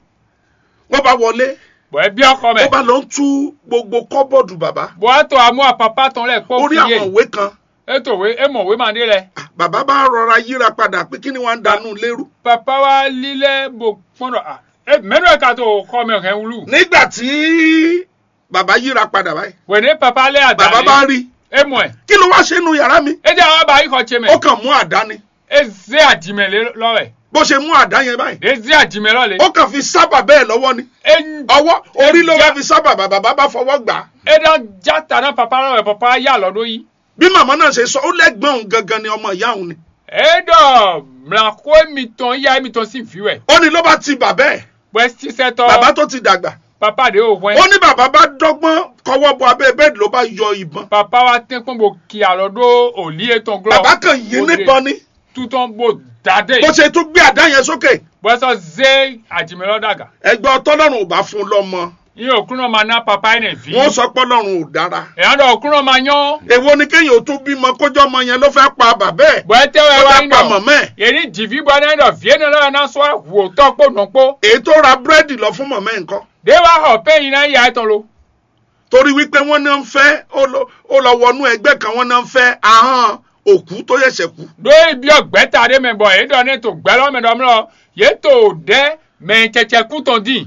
wọ́n bá wọlé bọ̀ ẹ bí ọkọ wọ́n mẹ́ bá lọ ń tú gbogbo kọ́bọ̀dù bàbá bọ̀ á tó àmú àpapá tán lẹ̀ pọ̀ orí fìyè àwọn ìwé kan ètò ìwé èmọ̀wé máa dé lẹ̀ bàbá bá rọra yíra padà pé kí ni wọ́n ń danú lérú papa wa lílẹ̀ bò pọ́nrọ̀ à ẹ mẹ́nu ẹ̀ ká tó kọ́ mi ọ̀hẹ́ wúlù nígbà tí bàbá yíra padà báyìí wẹ̀dẹ̀ papa lẹ́ àdá bàbá bá rí èmọ̀ ẹ̀ kí ló wá ṣe nu yàrá mi ẹ jẹ́ àwọn àbá ikọ̀ tse ó mẹ́ kàn mú àdá ni ẹ zé àdìmẹ̀ lọ́wẹ̀ bó ṣe mú àdá yẹn báyìí ẹ zé àdìmẹ̀ lọ́lẹ̀ ó kàn fi sábà bẹ́ẹ̀ lọ́wọ́ ni ẹ ọwọ́ orí ló já- bá fi sábà bàbá bá fọwọ́ gbà á ẹ dán játa náà papa lọ́wẹ̀ papa yà lọ́dọ̀ yìí. bí màmá náà ṣe sọ ó lẹ́gbọ̀n òun gangan ni ọmọ ìyá òun ni eɖɔ mlako emitɔn ya emitɔn si fi wɛ ó ní ló bá ti bàbá ẹ̀ bɔn sisɛtɔ bàbá tó ti dàgbà papa de o ó wɛn ní bàbá bá dọ́gbọ́n kọwọ́ bọ abẹ́ bẹ́ẹ̀dì ló bá yọ ìbọn papa wa tɛ kpɔn bo kia lɔ do oli etɔn glɔ bàbá kan yí níbọn ni tutɔn bo dade bó ṣe tún gbé àdá yẹn sókè bɔn sɔ ze adimɛlɔ daga ẹgbẹ́ ọtọ́lọ́run ò bá fún un lọ́mọ iye okunɔ ma na papa yi ne vi wọ́n sọ pé ọlọ́run ò dára ɛyan dɔ okunɔ ma nyɔ èwo ni kéèyàn ó tún bímọ kójọ́ ọmọ yẹn ló fẹ́ pa bàbá ẹ̀ bɔn ɛtɛ wɛ ló wa fẹ́ yi pa nɔ màmá ẹ̀ yeni divi bɔ ne dɔ vie ne lɔ na sɔ wo tɔ kpo nɔkpo èyí tó ra búrẹ́dì lọ fún màmá ẹ̀ ńkọ́ de wa xɔ pe yina ya etɔn lo torí wípé wọ́n náà ń fẹ́ ó lọ- ó lọ wọnú ẹgbẹ́ kan wọ́n náà ń fẹ́ ahọ́n òkú tó ṣẹ̀ṣẹ̀ kú do ibi ọgbẹta de mẹ bọ èyí dọ ne tó gbẹlọ mẹ dọmọ yé tó dẹ mẹ tsẹtsẹ kú tán dín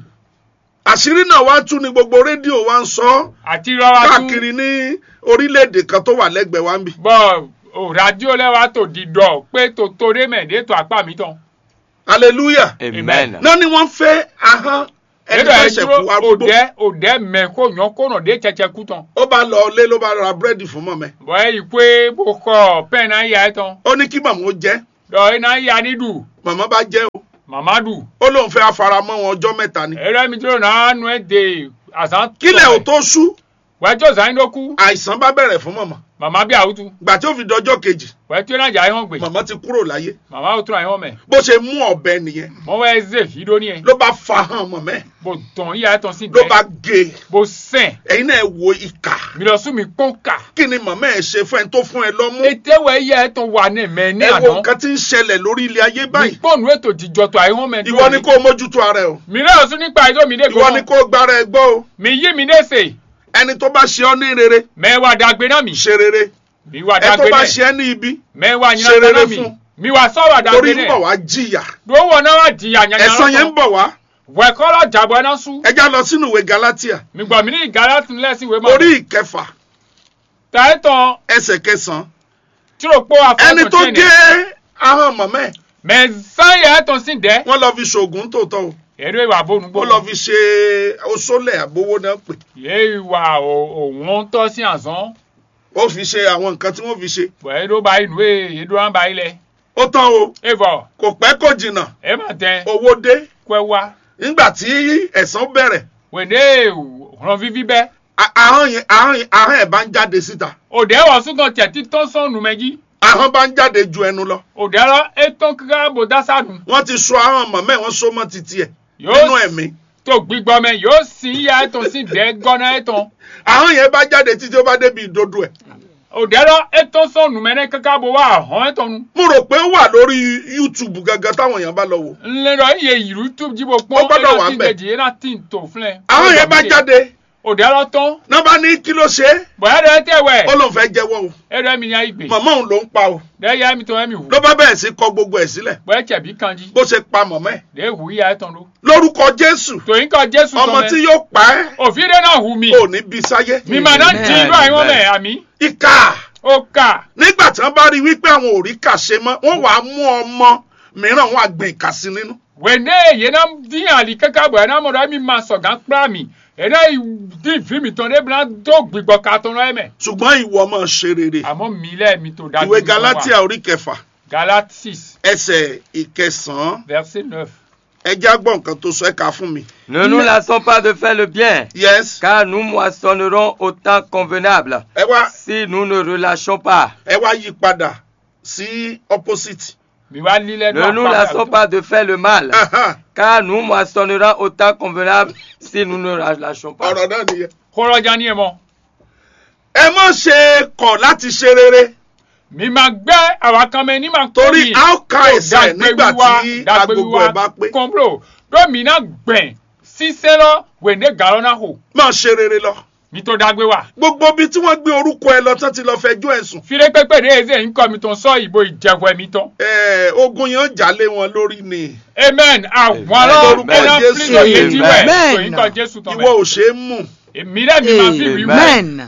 àṣírí náà wá tú ni gbogbo rédíò wa ń sọ àti rọra tún káàkiri ní orílẹ̀-èdè kan tó wà lẹ́gbẹ̀ẹ́ wa ń bì bọ o radio lẹ wa tó di dọ pé tó tó de mẹ de tó apá mi tán hallelujah Amen. náà ni wọ́n fẹ́ ahọ́n ẹni èdè tó ẹ ṣẹ̀ṣẹ̀ dúró kú arúgbó òdẹ òdẹ mẹ kó yàn kó nà de tsẹtsẹ kú tán ó bá lọ lé ló bá ra búrẹ́dì fún mọ̀mẹ́ bọ ẹ yìí pé bó kọ pẹ́ẹ́n náà yà ẹ tán ó ní kí màmá ó jẹ́ dọ ẹ náà yà ní dù màmá bá jẹ́ o mamadu ó lóun fẹ́ afaramọ́ wọn ọjọ́ mẹ́ta ni ẹrẹ mi dúró náà nu ẹ de àzán kílẹ̀ ò tó ṣú wẹ́ẹ́ zan ló kú àìsàn bá bẹ̀rẹ̀ fún màmá màmá bí àwùjọ gbà tí ó fi dọjọ́ kejì wẹ́ẹ́ tó náà jà ẹ hàn gbé màmá ti kúrò láyé màmá ò tún àyàn mẹ bó ṣe mú ọ̀bẹ nìyẹn mọ wẹ́ẹ́ zè fìdó ni ẹ ló bá fa hàn mọ̀mẹ́ bó tán yà ẹ tán sí ló dẹ bá gé e bó sẹ́n ẹ̀yin náà wo ìkà mi lọ sún mi pọ́n kà kí ni màmá ẹ̀ ṣe fún ẹ tó fún ẹ lọ́mú ètèwẹ̀ yẹ ẹ tán wà ní mẹ ní ẹ wo àná nǹkan tí ń ṣẹlẹ̀ lórí ilé ayé mi báyìí pọ́nù ètò ìjọtọ̀ àyàn mẹ ìwọ ni kó o mójútó ara ẹ o mi lọ sún nípa ìjọ mi dé ìwọ ni gbọ́n kó o gbára ẹ gbọ́ o mi yí mi dé sè ẹni tó bá ṣe ọ́ ní rere mẹ́wàá dàgbé náà mi ṣe rere mi wà ẹ tó dàgbé bá náà ṣe ẹ́ ní ibi mẹ́wàá ṣe yìnyín rere náà mi fún. mi wà sọ̀rọ̀ torí dàgbé ń bọ̀ náà wá jìyà lówó náà wà jìyà yànyàn ẹ̀san yẹn ń bọ̀ wá wẹ̀kọ́lọ̀ jàbọ̀ náà sùn ẹ já lọ sínú ìwé Galatia mi gbọ́ mi ní ìgárá tún lẹ́sìn ìwé mọ́ orí ìkẹfà tàyẹ̀ tán ẹsẹ̀ kẹsàn-án tí o pọ̀ àfọwọ́tò ẹni tó gé ahọ́n mọ̀mẹ́ ẹ̀ mẹ sáyẹ tán sí dẹ́ wọ́n lọ fi ṣoògùn tòótọ́ o èrè ìwà bónú ó gbó lọ fi ṣe oṣólẹ̀ àbówó náà pè yé ìwà òun tọ́ sí àzán ó fi ṣe àwọn nǹkan tí wọ́n fi ṣe wẹ́ẹ́ ló bá inú ẹ̀ èdè wọn bá ilẹ̀ ó tán o ẹ̀fọ́ kò pẹ́ kò jìnnà ẹ̀ má tẹ owó dé pẹ́ wá nígbà tí ẹ̀san bẹ̀rẹ̀ wẹ̀dẹ́ ràn fífi bẹ́ a- ahọ́n yẹn ahọ́n yẹn ahọ́n ẹ̀ bá ń jáde síta òdẹ́ wọ̀ súnkàn tẹ̀ títọ́ sọ̀nù mẹ́jì ahọ́n bá ń jáde ju ẹnu lọ òdẹ́ lọ ètò kíkà bò dásàdù wọ́n ti so ahọ́n mọ̀mẹ́ wọ́n so mọ́ titi ẹ̀ Yóò nínú ẹ̀mí tó gbígbọ́ mẹ́ yóò sì yá ẹ̀tàn sí dẹ́ gọ́nà ẹ̀tàn ahọ́n yẹn bá jáde títí ó bá débi ìdodo ẹ̀ òdẹ́ lọ ètò sọ̀nù mẹ́rẹ́ kíkà bò wà hàn ẹ̀tàn nu mo rò pé ó wà lórí YouTube gangan táwọn èèyàn bá lọ wò ńlẹ́rọ iye ìlú tó jíbo pọ́n Ó gbọ́dọ̀ wà ńbẹ̀. ẹ̀dá tí ń dẹ̀jì ẹ̀dá tí ń tò fúnlẹ̀ ahọ́n yẹn bá jáde òdẹ́ lọ tán náà bá ní kí ló ṣe é bọ̀yá dẹ́ tẹ̀wẹ̀ ó lóun fẹ́ jẹ́wọ́ o ẹ̀rọ ẹ̀mí ni àìgbè mọ̀mọ́ òun ló ń pa o dẹ́ yá ẹ̀mí tó ẹ̀mí wù ló bá bẹ̀rẹ̀ sí kọ gbogbo ẹ̀ sílẹ̀ bọ̀yá tẹ̀bí kanji bó ṣe pa mọ̀mọ́ ẹ̀ dẹ́ wù yá ẹ̀tàn ló lórúkọ Jésù tòyìn kan jésù ọmọ tán tí mẹ́ yóò pa ẹ́ òfin dẹ́ náà hù mí ò ní bí sáyé mi mà náà Amen. dín inú àìwọ́n mẹ́ àmì ìkà ó kà nígbà tí wọ́n bá rí wípé àwọn ò rí kà ṣe mọ́ wọ́n wàá mú ọmọ mìíràn wọ́n á gbìn ìkà sí nínú wẹ̀ndé yẹn náà dín àlì kẹ́kẹ́ bọ̀ ẹ̀ náà mọ̀dọ̀ ẹ̀mí máa sọ̀gán pírà mi ẹ̀ náà dín ìfín mi tán débìnrin náà tó gbìgbọ́ ká tán lọ́yẹ̀ mẹ́ ṣùgbọ́n ìwọ máa ṣe rere àmọ́ mi lẹ́ẹ̀mí tó dájú ìwé nínú wa. Galatia orí kẹfà Galates ẹsẹ̀ ìkẹsàn-án verset neuf. ẹ já gbọ́ nǹkan tó sọ ẹ kà fún mi. Ne nous lassons pas de faire le bien, yes car nous moissonnerons au temps convenable ẹ wá si nous ne relâchons pas. ẹ wá yí padà sí opposite. mi wá lílẹ̀ Ne nous lassons pas de faire le mal, Ahan, car nous moissonnerons au temps convenable si nous ne relâchons pas. ọ̀rọ̀ náà nìyẹn. kọ́rọ́jà ni ẹ̀ mọ́ ẹ má ṣe kọ̀ láti ṣe rere mi máa gbẹ́ àwọn kan mẹ́ ní máa kọ́ torí mi. a ó ka ẹsẹ̀ nígbà tí agogo ẹ̀ bá pé kọ́ńbro lómi náà gbẹ̀n sísẹ́ lọ wẹ̀ndé gàrọ́ náà hò máa ṣe rere lọ. mi tó dágbé wa. gbogbo ibi tí wọ́n gbé orúkọ ẹ lọ tán ti lọ fẹjọ́ ẹ̀sùn fire pépè dé eze nkọ́ mi tó ń sọ ìbò ìjẹ̀wẹ̀ mi tán. ẹ̀, ogun yẹn ń jálé wọn lórí ni amen àwọn Amen. ọlọ́run Amen. ẹ̀rọ Jésù. fílọ̀ yẹn ti wẹ̀ Amen. tòyìn kan jésù tán ìwọ mẹ́. ò ṣe é mú èmi rẹ̀ mi máa fi wí wẹ̀. Amen.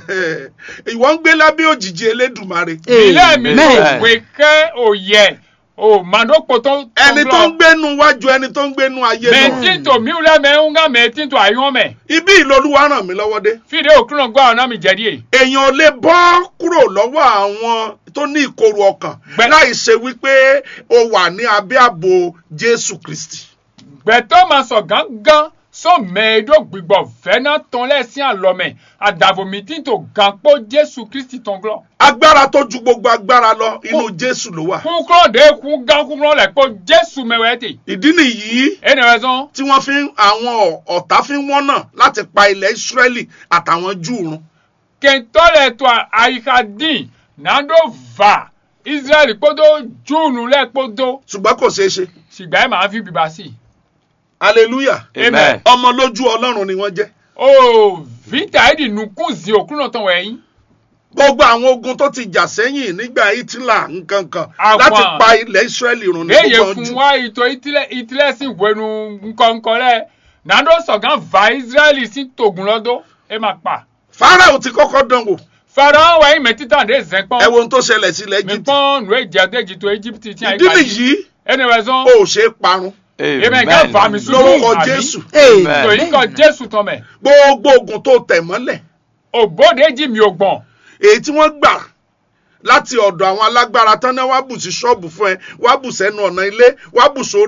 ìwọ ń gbé lábẹ́ òjìji elédùmarè ilé mi Amen. ló wé kẹ́ òye ò màdókò tó ẹni tó ń gbénu wájú ẹni tó ń gbénu ayé lọ mẹ́tí tó mi rẹ̀ mẹ́ ń gá mẹ́tí tó àyàn mẹ́. ibi ìlọlúwa ràn mí lọ́wọ́ dé fídíò òkúrò gbọ́ ọ̀nà mi jẹ́ díẹ̀. èèyàn ò lè bọ́ kúrò lọ́wọ́ àwọn tó ní ìkorò ọkàn Gbẹ- láì ṣe wípé o wà ní abẹ́ ààbò Jésù Kristi gbẹ̀tọ́ máa sọ gángan sọ mẹ́ẹ̀ẹ́dọ́ gbígbọ́ fẹ́nà tán lẹ́sìn àlọ́mẹ̀ àdàbòmí tí tó gan pọ́ jésù kristi tán glọ́. agbára tó ju gbogbo agbára lọ inú Jésù ló wà kúkúrọ̀ dé kú gán kúkúrọ̀ lẹ̀ pọ́ jésù mẹ́wẹ́ẹ́ tè. ìdí nìyí ẹnì rẹ̀ sàn tí wọ́n fi ń àwọn ọ̀- ọ̀tá fi ń wọ́nà láti pa ilẹ̀ Ísírẹ́lì àtàwọn Júù run kẹntọ́ lẹ̀ tó àyíká dín nàdó va israẹli kpọ́dọ̀ júùnù lẹ̀ kpọ́dọ̀ ṣùgbọ́n kò ṣeé ṣe ṣùgbọ́n ẹ̀ máa fi bìbá sí i. hallelujah Amen. ọmọ lójú Ọlọ́run ni wọ́n jẹ́ ó vita edi nukun zi òkúrò tán wẹ̀yìn. gbogbo àwọn ogun tó ti jà sẹ́yìn nígbà hitler nkankan Àwọn- láti pa ilẹ̀ israẹli run ní eye gbogbo fún jù wa ìtò ìtìlẹ̀ sí ìwẹ̀nu nkọ̀ǹkọ̀ rẹ̀ nàdó sọ̀gán va israẹli sí tògùn lọ́dọ̀ ẹ máa pa. farao ti kọ́kọ́ dán wò fara wẹ̀yìn mẹ́títà dé ẹ zẹ́pọ̀n wo ohun tó ṣẹlẹ̀ sí ilẹ̀ mi egypt pọ́n nù èjì àdéjì tó egypt tí a ìdí nìyí ẹni wẹ̀ sọ́n ó ṣe é parun èmi gẹ́ va mi sùn lórúkọ jésù tó yín kọ jésù tán mẹ́ gbogbo ogun tó tẹ̀ mọ́lẹ̀ òbóde jì mí ò gbọ̀n èyí tí wọ́n gbà láti ọ̀dọ̀ àwọn alágbára tán náà wá bù sí ṣọ́ọ̀bù fún ẹ wá bù sẹ́nu ọ̀nà ilé wá bù sórí